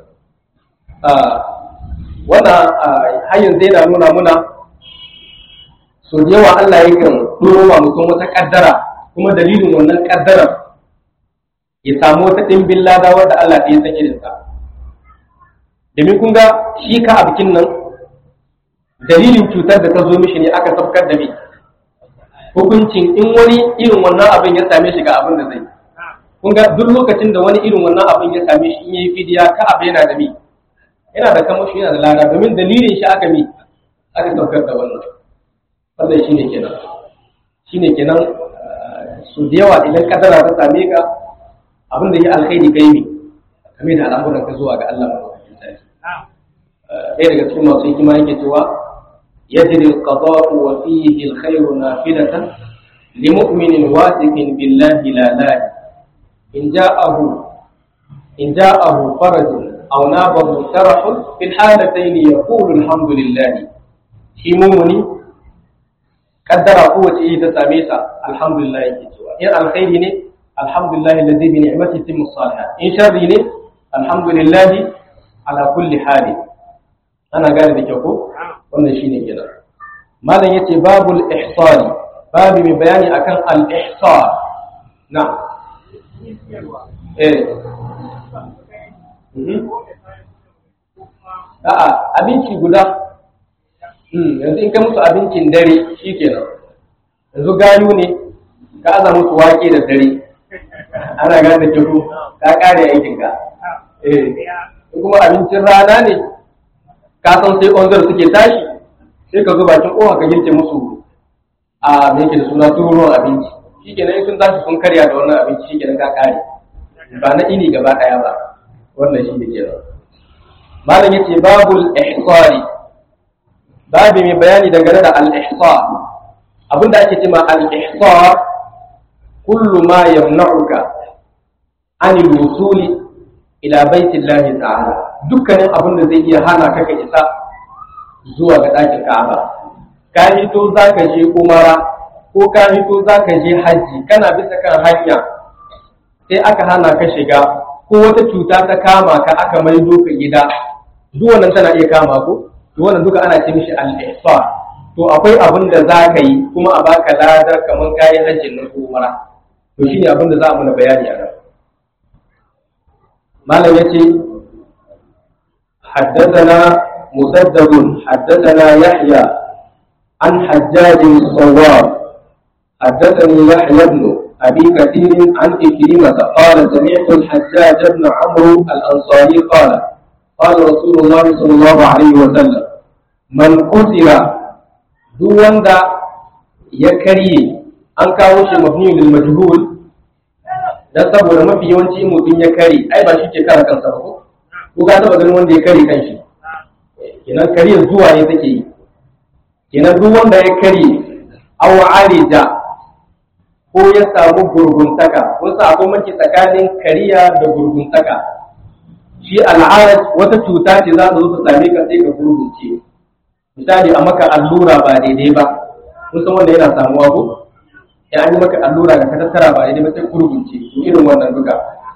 Speaker 1: wannan har yanzu yana nuna muna so da yawa Allah yakan ɗoro wa mutum wata ƙaddara kuma dalilin wannan ƙaddarar ya samu wata ɗimbin lada wadda Allah ya san irinsa domin kun ga shi ka a bikin nan dalilin cutar da ta zo mishi ne aka sabkar da mai hukuncin in wani irin wannan abin ya same shi ga abin da zai kun ga duk lokacin da wani irin wannan abin ya same shi in yayi fidiya ka abu yana da mi yana da kamashi yana da lada domin dalilin shi aka mi aka saukar da wannan wannan shine kenan shine kenan su da yawa idan kadara ta same ka abin da ya alkhairi kai mi kame da al'amuran ka zuwa ga Allah madaukakin sarki ɗaya daga cikin masu hikima yake cewa يجري القضاء وفيه الخير نافلة لمؤمن واثق بالله لا لا إن جاءه إن جاءه فرج أو نابه شرح في الحالتين يقول الحمد لله shi mumuni kaddara kowace yi ta same sa alhamdulillah yake cewa in alkhairi ne alhamdulillah alladhi bi ni'matihi timmu salihat in sharri ne alhamdulillah ala kulli hali ana gane da kyau ko wannan shine kenan malam yace babul ihsani babu mai bayani akan al ihsan na eh a'a abinci guda yanzu in ka musu abincin dare shikenan yanzu gayu ne ka aza musu wake da dare ana gane da kyau ka kare aikin ka eh kuma abincin rana ne ka san sai onzar suke tashi sai ka zo bakin kowa ka girke musu a me yake da suna turuwan abinci shikenan in sun tashi sun karya da wannan abinci shikenan ka kare ba na ini gaba daya ba wannan shi ne kenan malam yace babul ihsari babu mai bayani dangane da al-ihsar abinda ake cewa al-ihsar kullu ma yamna'uka an al-wusuli ila baitillahi ta'ala dukkanin abin da zai iya hana ka ka isa zuwa ga ɗakin Ka'aba ka hito za ka je umara ko ka hito za ka je hajji kana bisa kan hanya sai aka hana ka shiga ko wata cuta ta kama ka aka maido ka gida duk wannan tana iya kama ko to wannan duka ana ce mishi al-ihsan to akwai abin da za ka yi kuma a baka ladar kamar kayan hajjin nan ko umara to shine abin da za mu na bayani a nan malam yace حدثنا مسدد حدثنا يحيى عن حجاج الصواب حدثني يحيى بن أبي كثير عن إكرمة قال سمعت الحجاج بن عمرو الأنصاري قال قال رسول الله صلى الله عليه وسلم من قتل دون ذا يكري an kawo shi mabni lil majhul dan saboda mafi yawanci mutum ya kare ai ba shi ke kare kansa ba ko ko ka taba ganin wanda ya kare kanshi kenan kariyar zuwa ne take yi kenan duk wanda ya kare aw arija ko ya samu gurguntaka kun sa akwai manci tsakanin kariya da gurguntaka shi al'arat wata cuta ce za ta zo ta same ka sai ka gurgunce misali a maka allura ba daidai ba kun san wanda yana samuwa ko ya an yi maka allura da ka tattara ba daidai ba sai gurgunce to irin wannan duka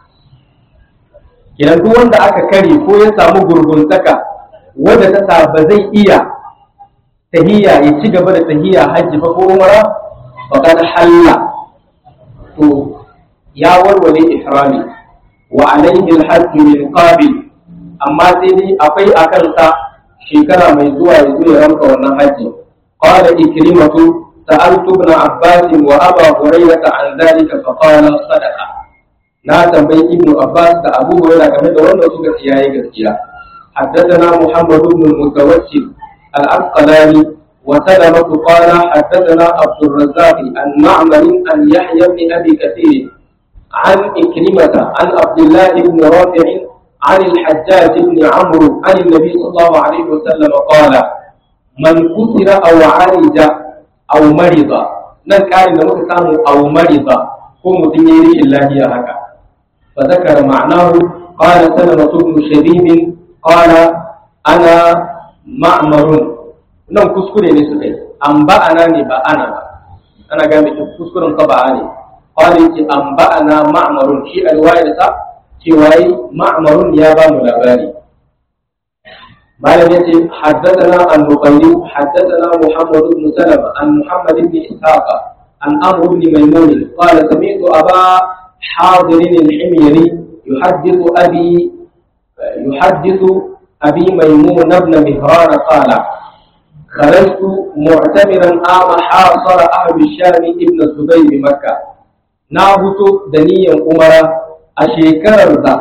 Speaker 1: kenan duk wanda aka kare ko ya samu gurguntaka wanda ta sa ba zai iya tahiyya ya ci gaba da tahiyya hajji ba ko umara faqad halla to ya warware ihrami wa alaihi alhajj min qabil amma sai dai akwai akan sa shekara mai zuwa ya zo ya ranka wannan hajji qala ikrimatu sa'altu ibn abbas wa aba hurairah an dhalika fa qala sadaqa na tambayi ibn abbas da abu hurairah game da wannan suka ce yayi gaskiya حدثنا محمد بن المتوكل العسقلاني وسلمة قال حدثنا عبد الرزاق عن معمر عن يحيى بن ابي كثير عن إكرمة عن عبد الله بن رافع عن الحجاج بن عمرو عن النبي صلى الله عليه وسلم قال من كسر أو عالج أو مرض nan ƙarin da muka samu aw marida ko mutum ya yi rashin lafiya haka fa zakara ma'anahu qala salama ibn shabib qala ana ma'marun nan kuskure ne suka yi an ba'ana ne ba ana ba ana ga mai kuskuren ka ba'a ne قال يتي أنبأنا معمر شيء الرواية cewa yi ma'amarun ya ba mu labari malam ya ce haddathana an-nuqayli haddathana muhammad ibn salama an muhammad ibn ishaq an amr ibn maymun qala sami'tu aba hadir al-himyari yuhaddithu abi yuhaddithu abi maymun ibn mihran qala خرجت معتمرا عام حاصر أهل الشام ابن الزبير بمكة نابت دنيا أمرا أشيكر ذا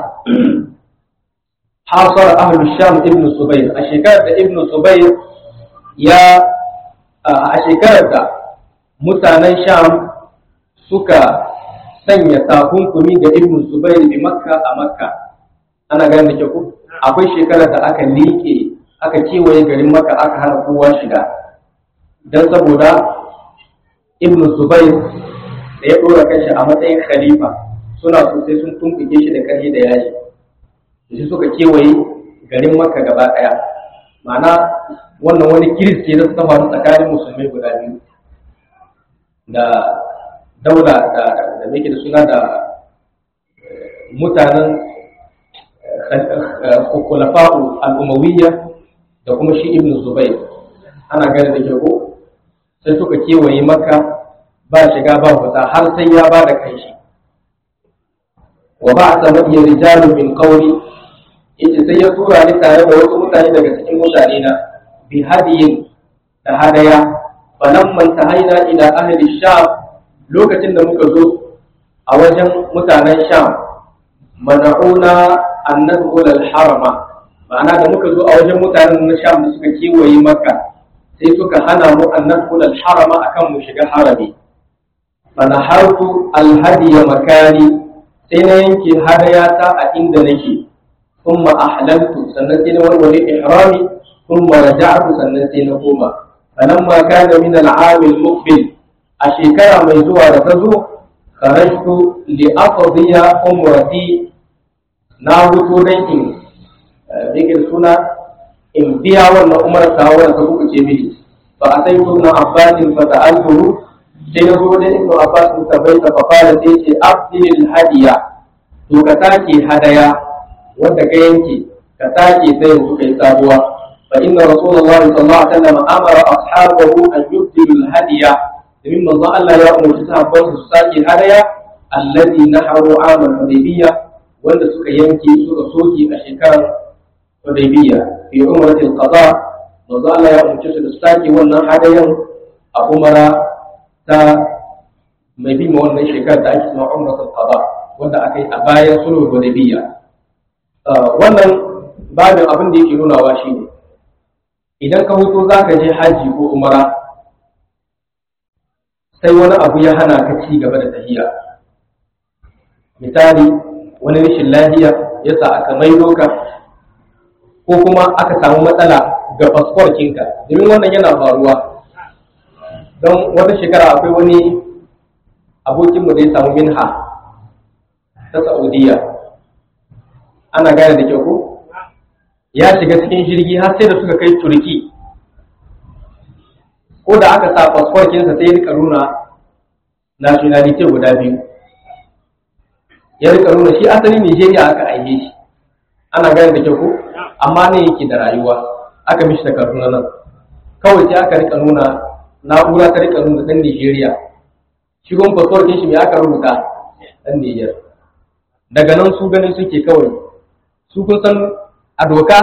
Speaker 1: حاصر أهل الشام ابن الزبير أشيكر ذا ابن الزبير يا أشيكر ذا mutanen sham suka sanya takunkumi ga ibn zubair bi makka a makka ana gane da ku akwai shekarar da aka liƙe aka kewaye garin maka aka hana kowa shiga don saboda ibn zubair da ya ɗora kanshi a matsayin khalifa suna so sai sun tumɓuke shi da ƙarfi da yaji shi suka kewaye garin maka gaba ɗaya ma'ana wannan wani kiristi da suka faru tsakanin musulmai guda biyu da daula da da da suna da mutanen kulafa'u al'umawiyya da kuma shi ibn zubair ana gane da ke ko sai suka kewaye maka ba shiga ba fita har sai ya ba da kai shi wa ba a samu iya rijalu min kauri yace sai ya tura ni tare da wasu mutane daga cikin mutane na bi hadiyin da hadaya falamman tahaina ila ahli sham lokacin da muka zo a wajen mutanen sham mana'una an nadkhul al-harama ma'ana da muka zo a wajen mutanen na sham da suka kewaye makka sai suka hana mu an nadkhul al-harama akan mu shiga harami fa nahartu al-hadiya makani sai na yanke hadayata a inda nake thumma ahlaltu sannan sai na warware ihrami thumma raja'tu sannan sai na koma falamma kana min al-'am al-muqbil a shekara mai zuwa da ta zo kharajtu li aqdiya umrati na hutu dan in yake suna in biya wannan umar ta wannan ta kuka ce mini fa a sai ibn abbas fa ta'altuhu sai na zo da ibn abbas ta bai ta fa fara sai ce abdil hadiya to ka take hadaya wanda ka yanke ka take sai yanzu kai sabuwa fa inna rasulullahi sallallahu alaihi wasallam amara ashabahu an yubdilu hadiya domin manzo Allah ya umarci sahabban su sake hadaya alladhi naharu amal hudaybiyya wanda suka yanke suka soke a shekarar Hudaybiya fi umratil qada manzo Allah ya umarci su da sake wannan hadayan a umara ta mai bi ma wannan shekarar da ake cewa umratul qada wanda aka yi a bayan sulhul Hudaybiya wannan babin abin da yake nunawa shine idan ka huto zaka je haji ko umara sai wani abu ya hana ka ci gaba da tahiya misali wani rashin lafiya ya sa aka maido ka ko kuma aka samu matsala ga fasforkinka domin wannan yana faruwa don wata shekara akwai wani abokinmu da ya samu minha ta saudiya ana gane da kyau ko ya shiga cikin jirgi har sai da suka kai turki ko da aka sa fasforkinsa sai ya rika nuna nationality guda biyu ya rika nuna shi asali Nigeria aka aihe shi ana gane da kyau ko amma ne yake da rayuwa aka mishi da Kaduna nan kawai sai aka rika nuna na'ura ta rika nuna dan Nigeria shi gon passport din shi me aka rubuta dan Niger daga nan su ganin suke kawai su kun san a doka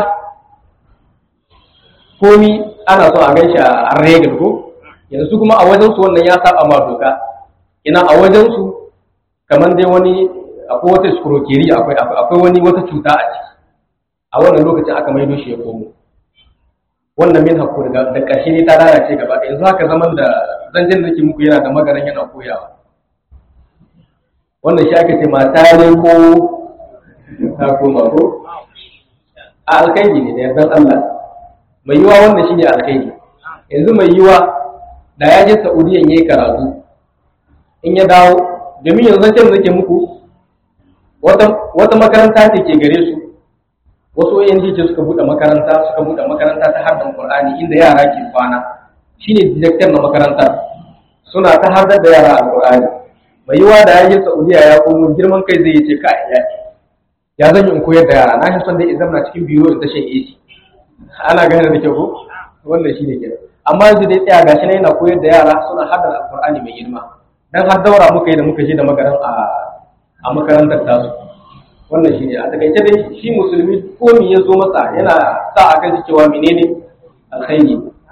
Speaker 1: komi ana so a ganshi a regal ko yanzu kuma a wajen su wannan ya saba ma doka ina a wajen su kamar dai wani akwai wata skurokeri akwai akwai wani wata cuta a ciki a wannan lokacin aka maido shi ya komo wannan min hakku da da ƙarshe ne ta lalace gaba ɗaya yanzu haka zaman da zanjin da ke muku yana da magaran yana koyawa wannan shi aka ce mata ne ko ta koma ko a alkhairi ne da yardan Allah mai yiwa wannan shine alkhairi yanzu mai yiwa da ya je Saudiya yayi karatu in ya dawo domin yanzu can nake muku wata makaranta ce ke gare su wasu ONG ce suka buɗe makaranta suka buɗe makaranta ta harkar Qur'ani inda yara ke kwana shine director na makarantar suna ta hardar da yara a Qur'ani mai yiwa da ya je Saudiya ya komo girman kai zai ce ka ya ya zan yi in koyar da yara na shi son dai in zama cikin biro in tashin AC ana gane da kyau ko wannan shi ne ke amma yanzu dai tsaya gashi na yana koyar da yara suna haddar alqur'ani mai girma dan har daura muka yi da muka je da magaran a a makarantar tasu wannan shi ne a takaice dai shi musulmi ko me ya zo masa yana sa a kan cewa menene alkhairi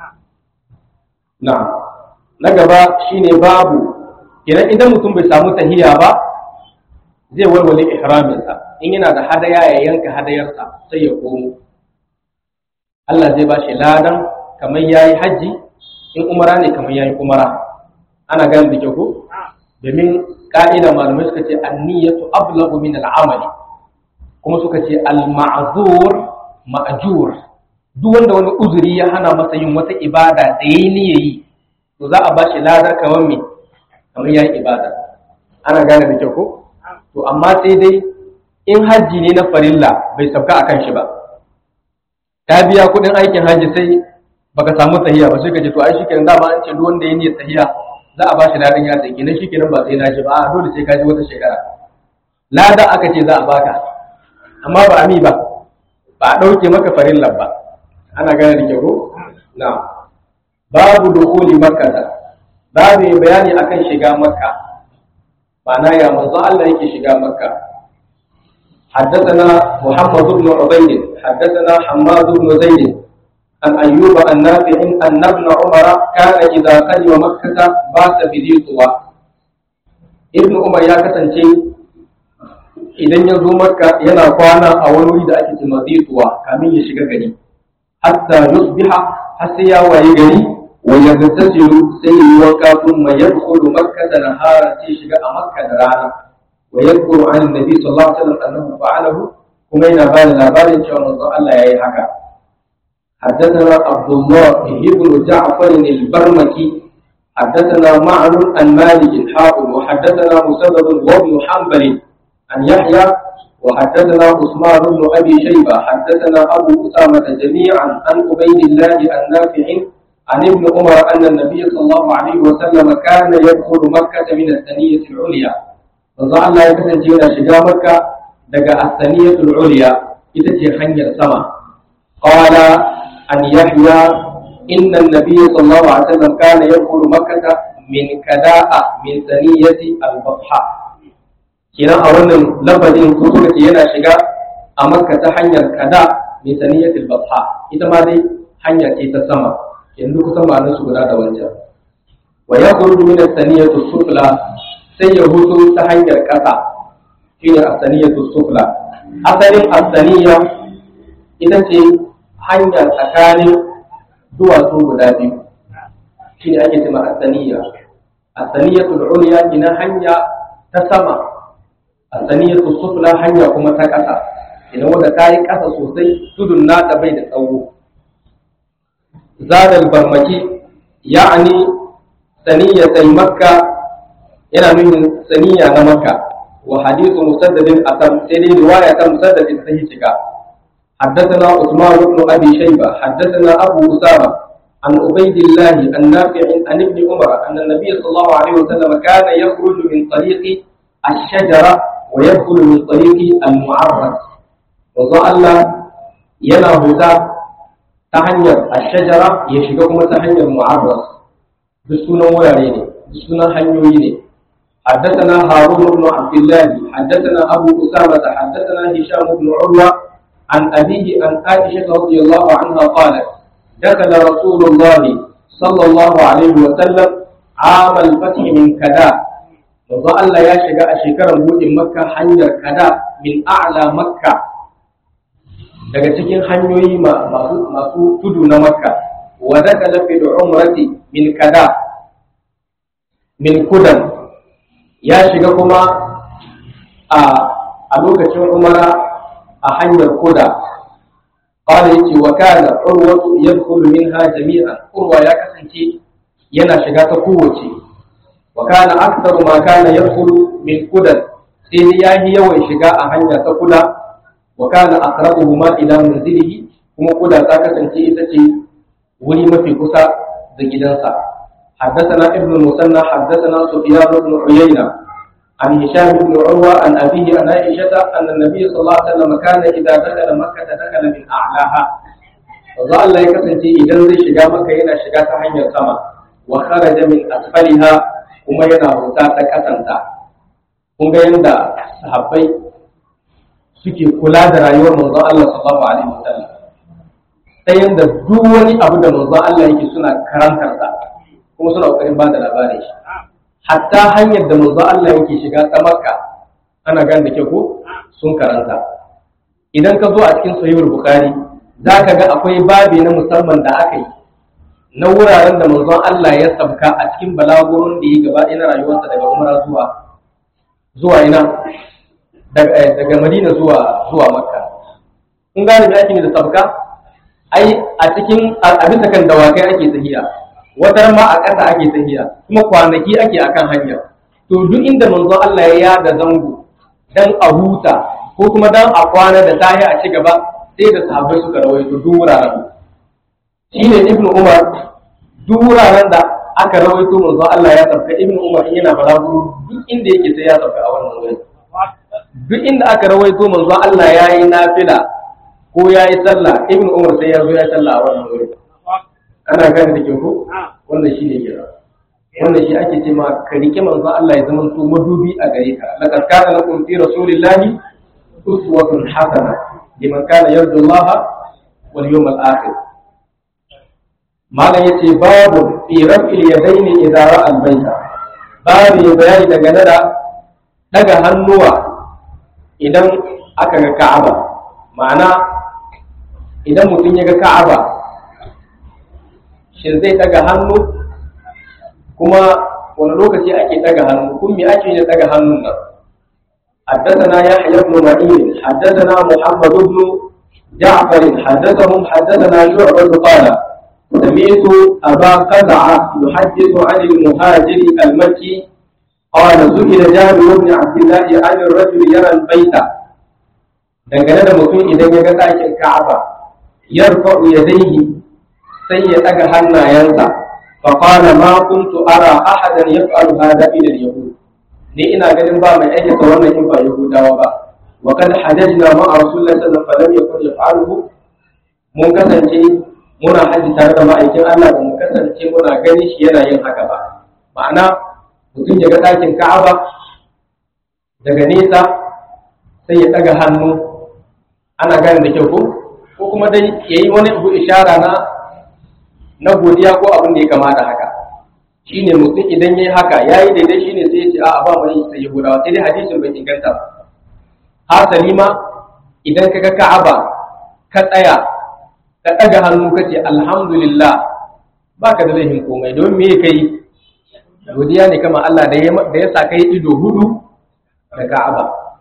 Speaker 1: na na gaba shine babu idan idan mutum bai samu tahiya ba zai walwale ihraminsa in yana da hadaya ya yanka hadayarsa sai ya komo Allah zai ba shi ladan kamar yayi haji in umara ne kamar yayi umara ana gane da kyau ko domin ka'ida malamai suka ce anniyatu ablagu min al'amali kuma suka ce al-ma'zur ma'jur duk wanda wani uzuri ya hana masa yin wata ibada da yayi ne yayi to za a ba shi ladar kamar me kamar yayi ibada ana gane da kyau ko to amma sai dai in hajji ne na farilla bai sabka akan shi ba ka biya kudin aikin hajji sai baka samu tahiya ba sai ka ce to ai shikenan dama an ce duk wanda ya niyyar tahiya za a ba shi ladan ya sai kenan shikenan ba sai na ji ba a dole sai ka ji wata shekara lada aka ce za a baka amma ba ami ba ba a dauke maka farillan ba ana gane da ke ko na babu dukuli makka babu bayani akan shiga makka ma'ana ya manzo Allah yake shiga makka حدثنا محمد بن عبيد حدثنا حماد بن زيد عن أيوب النافع أن ابن عمر كان إذا قدم مكة بات بذي طوى ابن عمر يا كسنتي idan ya zo makka yana kwana a wani wuri da ake ce mazituwa kamin ya shiga gari hatta yusbiha har sai ya waye gari wa yagtasilu sai yi wanka thumma yadkhulu makkata nahara sai shiga a makka da rana wa yadhkuru an annabi sallallahu alaihi wasallam annahu fa'alahu kuma yana ba da labarin cewa manzon Allah yayi haka حدثنا عبد الله بن جعفر البرمكي حدثنا معن عن مالك حاضر وحدثنا مسدد وابن حنبل عن يحيى وحدثنا عثمان بن ابي شيبه حدثنا ابو اسامه جميعا عن عبيد الله النافع عن ابن عمر ان النبي صلى الله عليه وسلم كان يدخل مكه من الثنيه العليا manzo Allah ya kasance yana shiga makka daga as-saniyatul ulya ita ce hanyar sama qala an yahya inna an-nabiy sallallahu alaihi wasallam kana yadkhulu makkah min kada'a min saniyati al-batha kenan a wannan lafazin ko kuma ce yana shiga a makka ta hanyar kada min saniyati al-batha ita ma dai hanya ce ta sama yanzu kusan ma'anar su guda da wancan wa yakhruju min as-saniyati sufla sai ya hutu ta hanyar ƙasa shi ne asaniyatu sufla asalin asaniya ita ce hanya tsakanin duwatsu guda biyu shi ne ake cima asaniya asaniyatu ulya ina hanya ta sama asaniyatu sufla hanya kuma ta ƙasa idan wanda ta yi ƙasa sosai tudun nata bai da tsawo zadal barmaki ya'ani saniyatai makka yana nufin saniya na makka wa hadithu musaddadin atam sai dai riwaya ta musaddadin sai cika حدثنا عثمان بن ابي شيبه حدثنا ابو اسامه عن عبيد الله النافع عن ابن عمر ان النبي صلى الله عليه وسلم كان يخرج من طريق الشجره ويدخل من طريق المعرس وظل ينا هدى تهنير الشجره يشبه تهنير معرس بسنة وراني بسنة هنيويني حدثنا هارون بن عبد الله حدثنا أبو أسامة حدثنا هشام بن عروة عن أبيه عن عائشة رضي الله عنها قالت دخل رسول الله صلى الله عليه وسلم عام الفتح من كدا وظل يا شجاء شكرا بود مكة حنجر كدا من أعلى مكة daga cikin hanyoyi masu tudu na makka wa dakala fil umrati min kada min kudan ya shiga kuma a lokacin umara a hanyar kuda qala yace wa kana urwatu yadkhulu minha jami'an urwa ya kasance yana shiga ta kowace wa kana aktharu ma kana yadkhulu min kudan sai dai yayi yawan shiga a hanya ta kuda wa kana aqrabuhuma ila manzilihi kuma kuda ta kasance ita ce wuri mafi kusa da gidansa حدثنا ابن المثنى حدثنا سفيان بن عيينة عن هشام بن عروة عن أبيه عن عائشة أن النبي صلى الله عليه وسلم كان إذا دخل مكة دخل من أعلاها وظل الله يكفي إذا زي شجا مكة هنا شجا تحين السماء وخرج من أسفلها kuma yana bauta ta kasanta kun ga yadda sahabbai suke kula da rayuwar manzon Allah sallallahu alaihi wasallam ta yadda duk wani abu da manzon Allah yake suna karantar sa kuma suna kokarin ba da labarin shi hatta hanyar da manzon Allah yake shiga ta Makka ana gan da ke ko sun karanta idan ka zo a cikin sahihul bukhari zaka ga akwai babi na musamman da aka yi na wuraren da manzon Allah ya sabka a cikin balagurin da ya gaba na rayuwarsa daga umra zuwa zuwa ina daga Madina zuwa zuwa Makka kun gane me ake da sabka ai a cikin a bisa kan dawakai ake tahiya wata ma a ƙasa ake tahiya kuma kwanaki ake akan hanya to duk inda manzon Allah ya yada zango dan a huta ko kuma dan a kwana da tahi a ci gaba sai da sahabbai suka rawaito duk wuraren shine ibnu umar duk wuraren da aka rawaito manzo Allah ya sauka ibnu umar in yana balaguro duk inda yake sai ya sauka a wannan wuri duk inda aka rawaito manzo Allah ya yi nafila ko ya yi sallah ibnu umar sai ya zo ya sallah a wannan wuri ana gane da ke ko wannan shine kira wannan shi ake ce ma ka rike manzo Allah ya zama to madubi a gare ka laqad kana lakum fi rasulillahi uswatun hasana liman kana yarju Allah wal yawmal akhir malam yace babu fi raf'il yadaini idza ra'a al-baita babu ya bayani dangane da daga hannuwa idan aka ga Ka'aba ma'ana idan mutum ya ga Ka'aba shin zai daga hannu kuma wani lokaci ake daga hannu kun me ake yin daga hannun nan حدثنا يحيى بن معين حدثنا محمد بن جعفر حدثهم حدثنا شعبة قال سمعت أبا قزعة يحدث عن المهاجر المكي قال سئل جابر بن عبد الله عن الرجل يرى البيت dangane da mutum idan ya ga ɗakin Ka'aba yarfa'u yadayhi sai ya ɗaga hannayensa fa qala ma kuntu ara ahadan yaf'alu hadha ila al-yahud ni ina ganin ba mai aikata wannan in ba yahudawa ba wa kad hajajna ma'a rasulillahi sallallahu alaihi wasallam falam yakun yaf'aluhu mun kasance muna haji tare da ma'aikin Allah ba mu kasance muna gani shi yana yin haka ba ma'ana mutum ya ga ɗakin Ka'aba daga nesa sai ya ɗaga hannu ana gane da kyau ko ko kuma dai ya yi wani abu ishara na na godiya ko abin da ya kama da haka shine mutum idan ya yi haka ya yi daidai shine sai ya ce a ba mu sai ya gudawa sai dai hadisin bai inganta ba hasali ma idan ka ga Ka'aba ka tsaya ka ɗaga hannu ka ce alhamdulillah ba ka da laifin komai don me ka yi godiya ne kama Allah da ya sa kai ido hudu da Ka'aba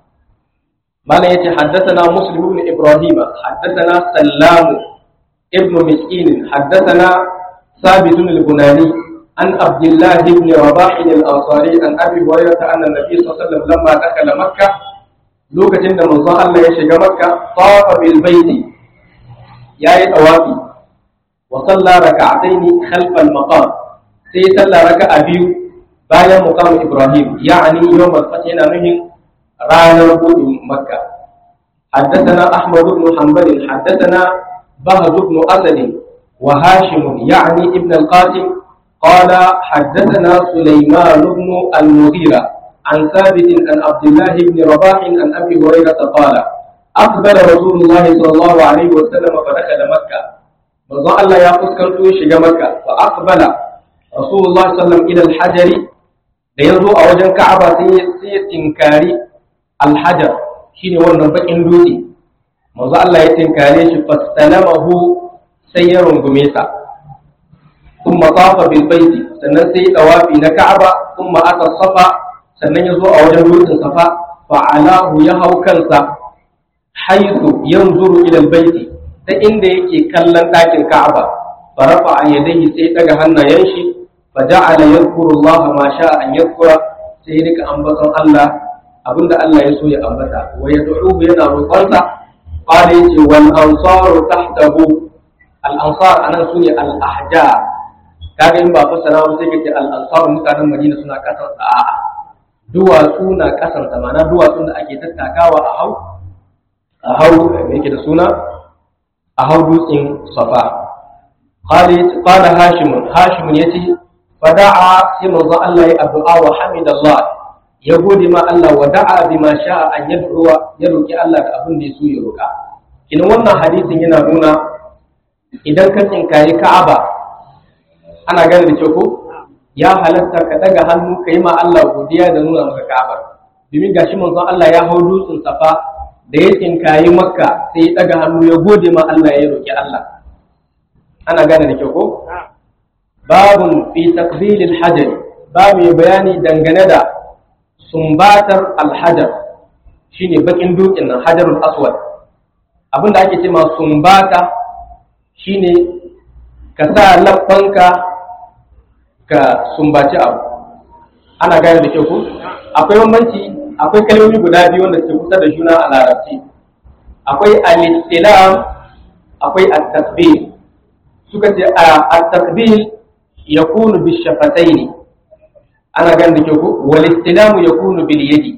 Speaker 1: malam yace haddathana muslim ibn ibrahim haddathana sallam ibn miskin haddathana ثابت البناني عن عبد الله بن رباح الأنصاري عن أبي هريرة أن النبي صلى الله عليه وسلم لما دخل مكة لوكة عند من الله يشجع مكة طاف بالبيت ya yi ɗawafi wa salla raka'ataini khalfal maqam sai salla raka'a biyu bayan muqam Ibrahim ya'ani yawm al-fath yana nuhin ranar buɗin Makka حدثنا أحمد بن حنبل حدثنا بهز بن أسد وهاشم يعني ابن القاسم قال حدثنا سليمان بن المغيرة عن ثابت عن عبد الله بن رباح عن أبي هريرة قال أقبل رسول الله صلى الله عليه وسلم فدخل مكة manzo Allah ya fuskanto shiga Makka fa aqbala Rasulullah sallallahu ila al-hajar da yazo a wajen Ka'aba sai sai ya tinkari al-hajar shine wannan bakin dutse manzo Allah ya tinkare shi fastalamahu sai ya rungume sa thumma tafa bil baiti sannan sai tawafi na Ka'aba thumma ata safa sannan yazo a wajen dutsen safa fa alahu ya hau kansa haisu yanzuru ila albayti ta inda yake kallon ɗakin Ka'aba farafa a yadayhi sai daga hannayen shi fa ja'ala yadhkuru Allah ma sha'a an yadhkura sai rika ambaton Allah abinda Allah ya so ya ambata wa yad'uhu yana roƙonsa qala yace wal ansaru tahtahu al ansar anan sune al ahjar kaga in ba fasara ba sai kace al ansar mutanen Madina suna kasar a'a duwatsu na kasan mana duwatsun da ake tattakawa a hau a hau yake da suna a hau dutsen safa qala hashim hashim yace fada'a sai manzo Allah ya addu'a wa hamidallah ya gode ma Allah wa da'a bima sha'a an yad'uwa ya roki Allah da abin da ya so ya roka kinan wannan hadisin yana nuna idan ka tsinkaye Ka'aba ana gane da kyau ko ya halatta ka daga hannu ka yi ma Allah godiya da nuna maka Ka'aba domin gashi manzon Allah ya hau dutsen Safa da ya tsinkaye Makka sai ya daga hannu ya gode ma Allah ya roki Allah ana gane da kyau ko babun fi takbilil hajar ba mai bayani dangane da sumbatar alhajar shine bakin dutsen nan hajarul aswad abinda ake ce ma sumbata shine ka sa labbanka ka sumbaci abu ana gane da kyau ko akwai bambanci akwai kalmomi guda biyu wanda suke kusa da juna a larabci akwai al-istilam akwai at-tasbih suka ce at-tasbih yakunu bishafataini ana gane da kyau ko wal istilam yakunu bil yadi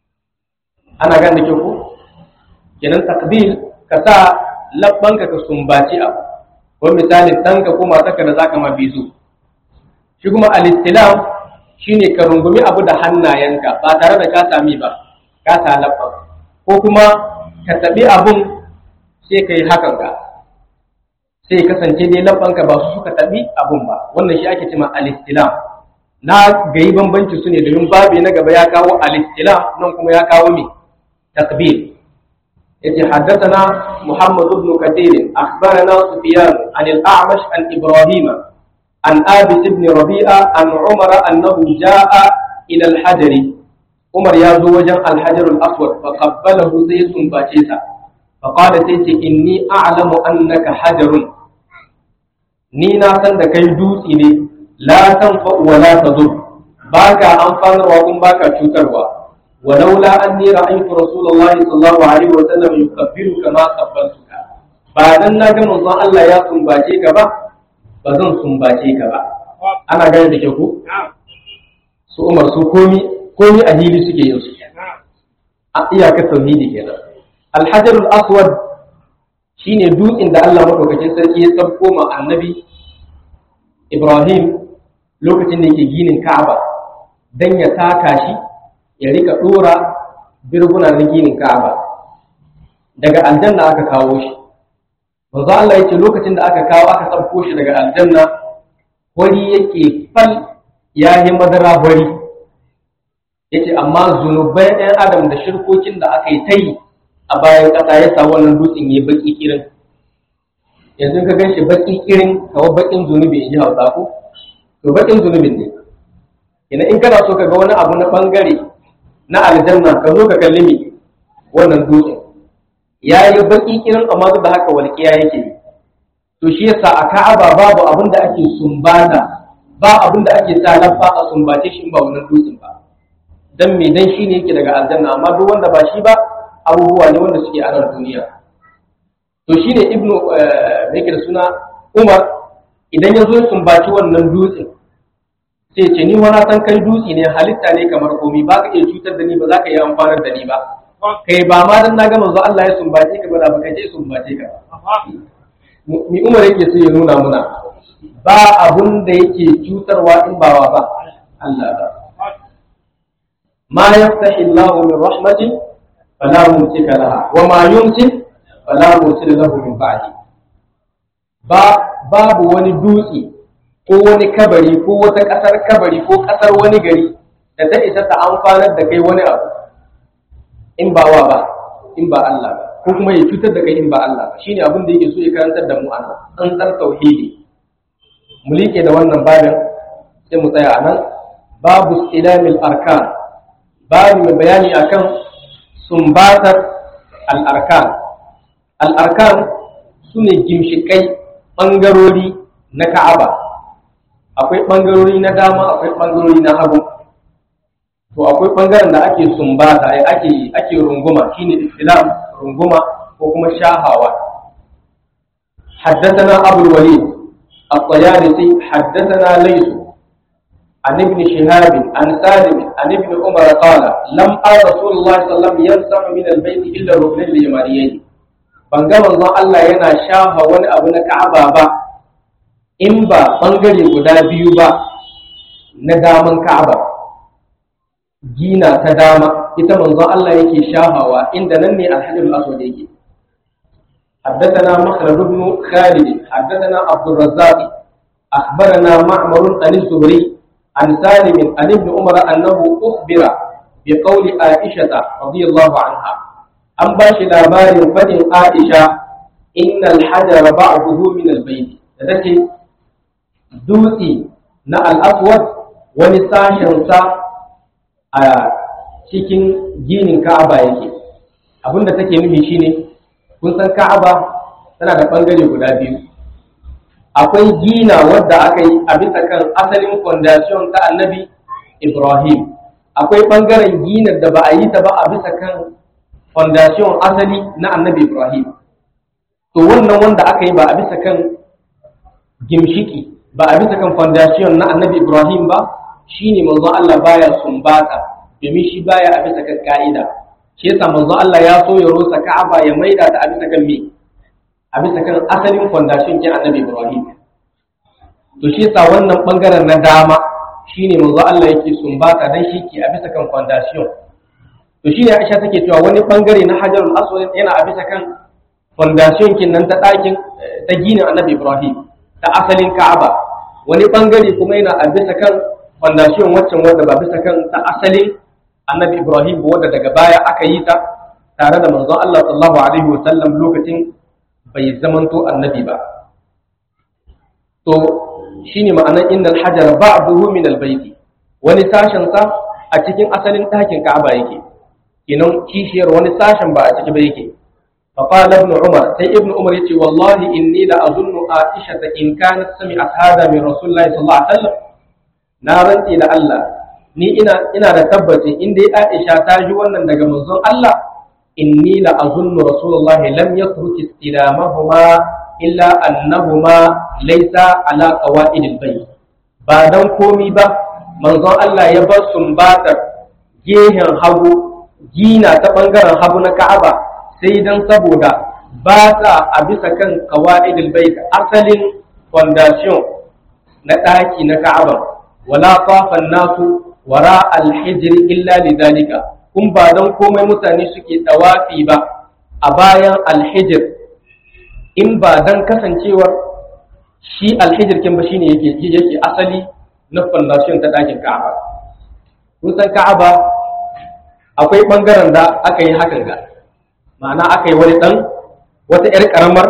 Speaker 1: ana gane da kyau ko kenan takbil ka sa labbanka ka sumbaci abu ko misali ɗanka ko matarka da zaka ma bizu shi kuma al-istilam shine ka rungumi abu da hannayenka ba tare da ka sami ba ka sa labban ko kuma ka tabi abun sai ka yi hakan ka sai kasance dai labbanka ba su suka tabi abun ba wannan shi ake cewa al-istilam na gayi bambanci su ne domin babu na gaba ya kawo al-istilam nan kuma ya kawo me takbir yace haddathana Muhammad ibn Kathir akhbarana Sufyan an al-A'mash an Ibrahim an Abis ibn Rabi'a an Umar annahu jaa ila al-Hajar Umar ya zo wajen al-Hajar al-Aswad fa qabbalahu sai sumbace sa fa qala sai ce inni a'lamu annaka hajarun ni na san da kai dutse ne la tanfa wa la tadur baka amfanarwa kun baka cutarwa ولولا أني رأيت رسول الله صلى الله عليه وسلم يكبر كما قبلتك بعد أن نجم الله الله يا سنباجي كبا بزن سنباجي كبا أنا قاعد بكيكو su umar su komi komi a hili suke yin su a iyakar tauhidi kenan alhajarul aswad shine dutsen da Allah madaukakin sarki ya tsabko ma annabi Ibrahim lokacin da yake ginin Ka'aba dan ya taka shi ya rika dora birguna na ginin Ka'aba daga aljanna aka kawo shi manzo Allah yace lokacin da aka kawo aka sabko shi daga aljanna wani yake fal ya yi madara wari yace amma zunubai ɗan adam da shirkokin da aka yi ta yi a bayan ƙasa ya sa wannan dutsen ya baki kirin yanzu ka gan shi baki kirin kawai bakin zunubi in ji hausa ko to bakin zunubin ne ina in kana so ka ga wani abu na bangare na aljanna ka zo ka kalli mi wannan dutsen ya yi baki kirin amma duk da haka walƙiya yake yi to shi yasa a ka'aba babu abin da ake sumbata ba abin da ake sa lafa a sumbace shi in ba wannan dutsen ba dan me dan shine yake daga aljanna amma duk wanda ba shi ba abubuwa ne wanda suke a nan duniya to shine ibnu yake da suna umar idan ya zo ya sumbaci wannan dutsen sai ce ni wani san kai dutse ne halitta ne kamar komi ba ka iya cutar da ni ba za ka iya amfanar da ni ba kai ba ma dan na ga manzo Allah ya sumbace ka ba da ba kai je sumbace ka mi umar yake so ya nuna muna ba abun da yake cutarwa in ba wa ba Allah ba ma yaftahi Allah min rahmatin fala mumsika laha wa ma yumsik fala mursila lahu min ba'di ba babu wani dutse ko wani kabari ko wata kasar kabari ko kasar wani gari da ta isa ta amfanar da kai wani abu in ba wa ba in ba Allah ba ko kuma ya cutar da kai in ba Allah ba shine abin da yake so ya karantar da mu anan an tsar tauhidi mu liƙe da wannan babin sai mu tsaya anan babu ilamil arkan babu mai bayani akan sumbatar al-arkan al-arkan sune gimshikai bangarori na Ka'aba akwai bangarori na dama akwai bangarori na hagu to akwai bangaren da ake sumbata ai ake ake runguma shine islam runguma ko kuma shahawa حدثنا أبو الوليد الطيالسي حدثنا ليس عن ابن شهاب عن سالم عن ابن عمر قال لم أرى رسول الله صلى الله عليه وسلم يمسح من البيت إلا الركنين اليمانيين ban ga manzon Allah yana shafa wani abu na Ka'aba ba in ba bangare guda biyu ba na daman Ka'aba gina ta dama ita manzon Allah yake shahawa inda nan ne alhajarul aswad yake حدثنا مخلد بن خالد حدثنا عبد الرزاق أخبرنا معمر عن الزهري عن سالم عن ابن عمر أنه أخبر بقول عائشة رضي الله عنها أن باش لابار فدن عائشة إن الحجر بعضه من البيت تتكي دوتي نا الأسود ونساشن سا cikin ginin Ka'aba yake abinda take nufi shine kun san Ka'aba tana da bangare guda biyu akwai gina wadda aka yi a bisa kan asalin fondation ta annabi Ibrahim akwai ɓangaren ginar da ba a yi ta ba a bisa kan fondation asali na annabi Ibrahim to wannan wanda aka yi ba a bisa kan gimshiki ba a bisa kan fondation na annabi Ibrahim ba shine manzon Allah baya sumbata domin shi baya a bisa kan ka'ida shi yasa manzon Allah ya so ya rosa Ka'aba ya maida ta a bisa kan me a bisa kan asalin fondation kin annabi Ibrahim to shi yasa wannan bangaren na dama shine manzo Allah yake sumbata dan shi ke a bisa kan fondation to shine Aisha take cewa wani bangare na Hajarul Aswad yana a bisa kan fondation kin nan ta dakin ta ginin annabi Ibrahim ta asalin Ka'aba wani bangare kuma yana a bisa kan fondation waccan wanda ba bisa kan ta asalin annabi Ibrahim ba wanda daga baya aka yi ta tare da manzon Allah sallallahu alaihi wasallam lokacin bai zamanto annabi ba to shine ma'anar innal hajara ba'duhu min albayti wani sashen sa a cikin asalin ɗakin Ka'aba yake kinan kishiyar wani sashen ba a ciki ba yake fa qala ibn umar sai ibn umar yace wallahi inni la azunnu aisha in kanat sami'at hada min rasulillahi sallallahu alaihi wasallam na rantsi da Allah ni ina ina da tabbacin in dai Aisha ta ji wannan daga manzon Allah inni la azunnu rasulullahi lam yatruk istilamahuma illa annahuma laysa ala qawaidil bayt ba dan komi ba manzon Allah ya bar sumbatar gehen hagu gina ta bangaren hagu na Ka'aba sai dan saboda ba ta a bisa kan qawaidil bayt asalin foundation na daki na Ka'aba wala tafan nasu wara alhijr illa lidhalika kun ba dan komai mutane suke tawafi ba a bayan alhijr in ba dan kasancewar shi alhijir kin ba shine yake yake asali na fondation ta dakin Ka'aba kun san Ka'aba akwai bangaren da aka yi hakan ga ma'ana aka yi wani dan wata yar karamar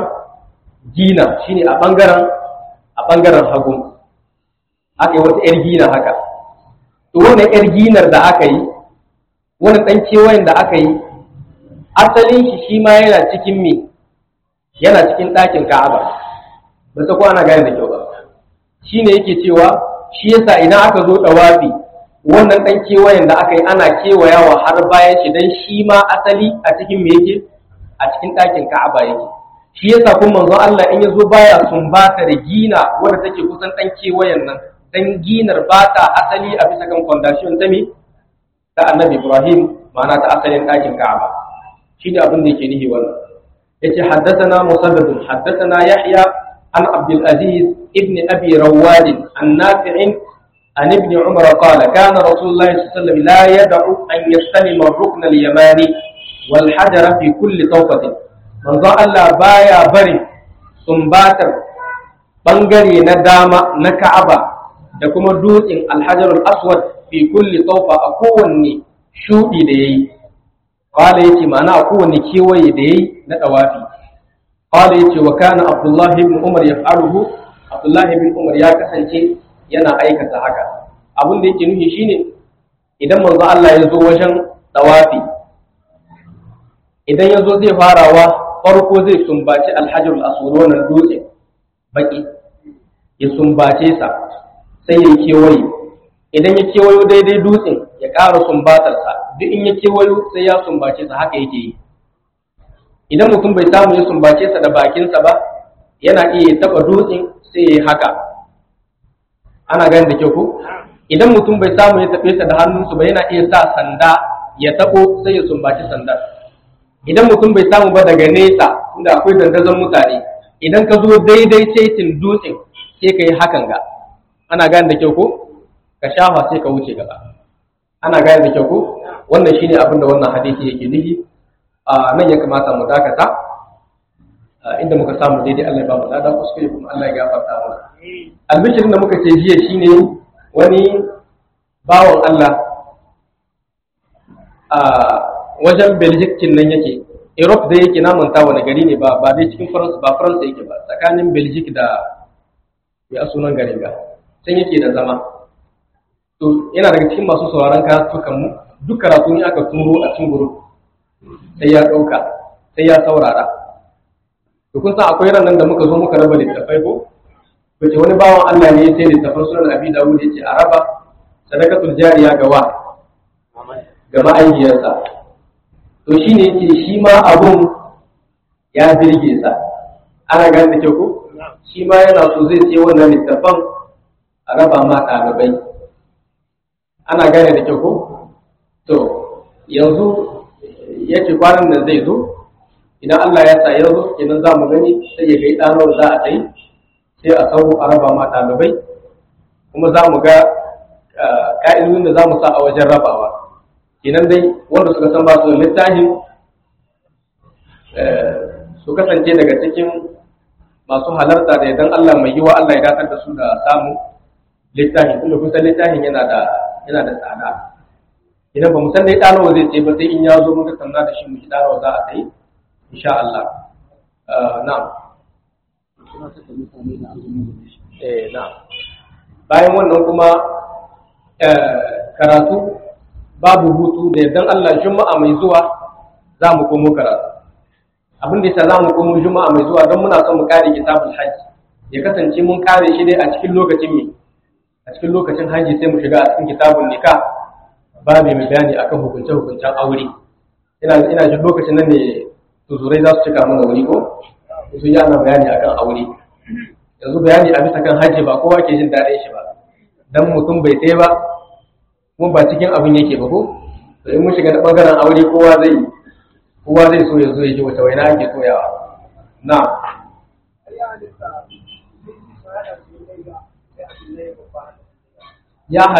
Speaker 1: gina shine a bangaren a bangaren hagu aka yi wata yar gina haka to wannan yar ginar da aka yi wani dan kewayen da aka yi asalin shi shi ma yana cikin me yana cikin ɗakin Ka'aba ba ta kwana gane da kyau ba shine yake cewa shi yasa idan aka zo dawafi wannan dan kewayen da aka yi ana kewayawa har bayan shi dan shi ma asali a cikin me yake a cikin ɗakin Ka'aba yake shi yasa kuma manzo Allah in yazo baya sumbata da gina wanda take kusan dan kewayen nan dan ginar ba ta asali a bisa kan foundation ta me ta Annabi Ibrahim ma'ana ta asalin ɗakin Ka'aba shi ne abin da yake nihi wannan yace haddathana musaddad haddathana yahya an abdul aziz ibn abi rawad an nafi' an ibn umar qala kana rasulullah sallallahu alaihi wasallam la yad'u an yastalima ar-rukn al-yamani wal hajar fi kulli tawfatin manzo Allah baya bari sumbatar bangare na dama na Ka'aba da kuma dutsen al-hajar al-aswad fi kulli tawfa a kowanne shudi da yayi qala yace ma'ana a kowanne kewaye da yayi na dawafi qala yace wa kana abdullah ibn umar yaf'aluhu abdullah ibn umar ya kasance yana aikata haka abin da yake nufi shine idan manzo Allah ya zo wajen dawafi idan ya zo zai farawa farko zai sumbaci alhajar al-aswad wannan dutse baki ya sumbace sa sai ya kewaye idan ya kewayo daidai dutsen ya ƙara sumbatarsa duk in ya kewayo sai ya sumbace sa haka yake yi idan mutum bai samu ya sumbace sa da bakinsa ba yana iya taba dutsen sai ya yi haka ana gani da kyau ko idan mutum bai samu ya tafe ta da hannunsu ba yana iya sa sanda ya tabo sai ya sumbaci sandar idan mutum bai samu ba daga nesa inda akwai dandazon mutane idan ka zo daidai saitin dutsen sai ka yi hakan ga ana gane da kyau ko ka shafa sai ka wuce gaba ana gane da kyau ko wannan shine abin da wannan hadisi yake nufi a nan ya kamata mu dakata inda muka samu daidai Allah ya ba mu lada kuskure kuma Allah ya gafarta mana albishirin da muka ce jiya shine wani bawan Allah a wajen Belgium nan yake Europe da yake na manta wani gari ne ba ba dai cikin France ba France yake ba tsakanin Belgium da ya sunan garin ga can yake da zama to yana daga cikin masu sauraron karatukan mu duk karatu ne aka turo a cikin group sai ya dauka sai ya saurara to kun san akwai ranar da muka zo muka raba littafai ko bace wani bawan Allah ne sai littafin sunan Abi Dawud yace a raba sadakatul jariya ga wa ga ma'aikiyarsa to shine yace shi ma abun ya birge sa ana gane da kyau ko shi ma yana so zai ce wannan littafan a raba ma ɗalibai ana gane da kyau ko to yanzu yace kwanan nan zai zo idan Allah ya sa yanzu kenan za mu gani sai ya ga ɗanar za a tsayi sai a sau a raba ma ɗalibai kuma za mu ga ƙa'idodin da za mu sa a wajen rabawa kenan dai wanda suka san ba su littafin su kasance daga cikin masu halarta da idan Allah mai yiwa Allah ya datar da su da samun littafin tunda kun san littafin yana da yana da tsada idan ba mu san dai ɗanawa zai ce ba sai in ya zo muka sanna da shi mu ji ɗanawa za a tsaye insha Allah na'am eh na'am bayan wannan kuma karatu babu hutu da yardan Allah juma'a mai zuwa za mu komo karatu abin da yasa za mu komo juma'a mai zuwa don muna son mu kare kitabul hajji ya kasance mun kare shi dai a cikin lokacin me a cikin lokacin hajji sai mu shiga a cikin kitabun nikah ba mai bayani akan hukunce hukuncen aure ina ina jin lokacin nan ne tuzurai za su cika mana wuri ko su yi ana bayani akan aure yanzu bayani a bisa kan hajji ba kowa ke jin daɗin shi ba dan mutum bai sai ba kuma ba cikin abin yake ba ko to in mun shiga na bangaren aure kowa zai kowa zai so ya zo ya ji wata waina ake soyawa na ya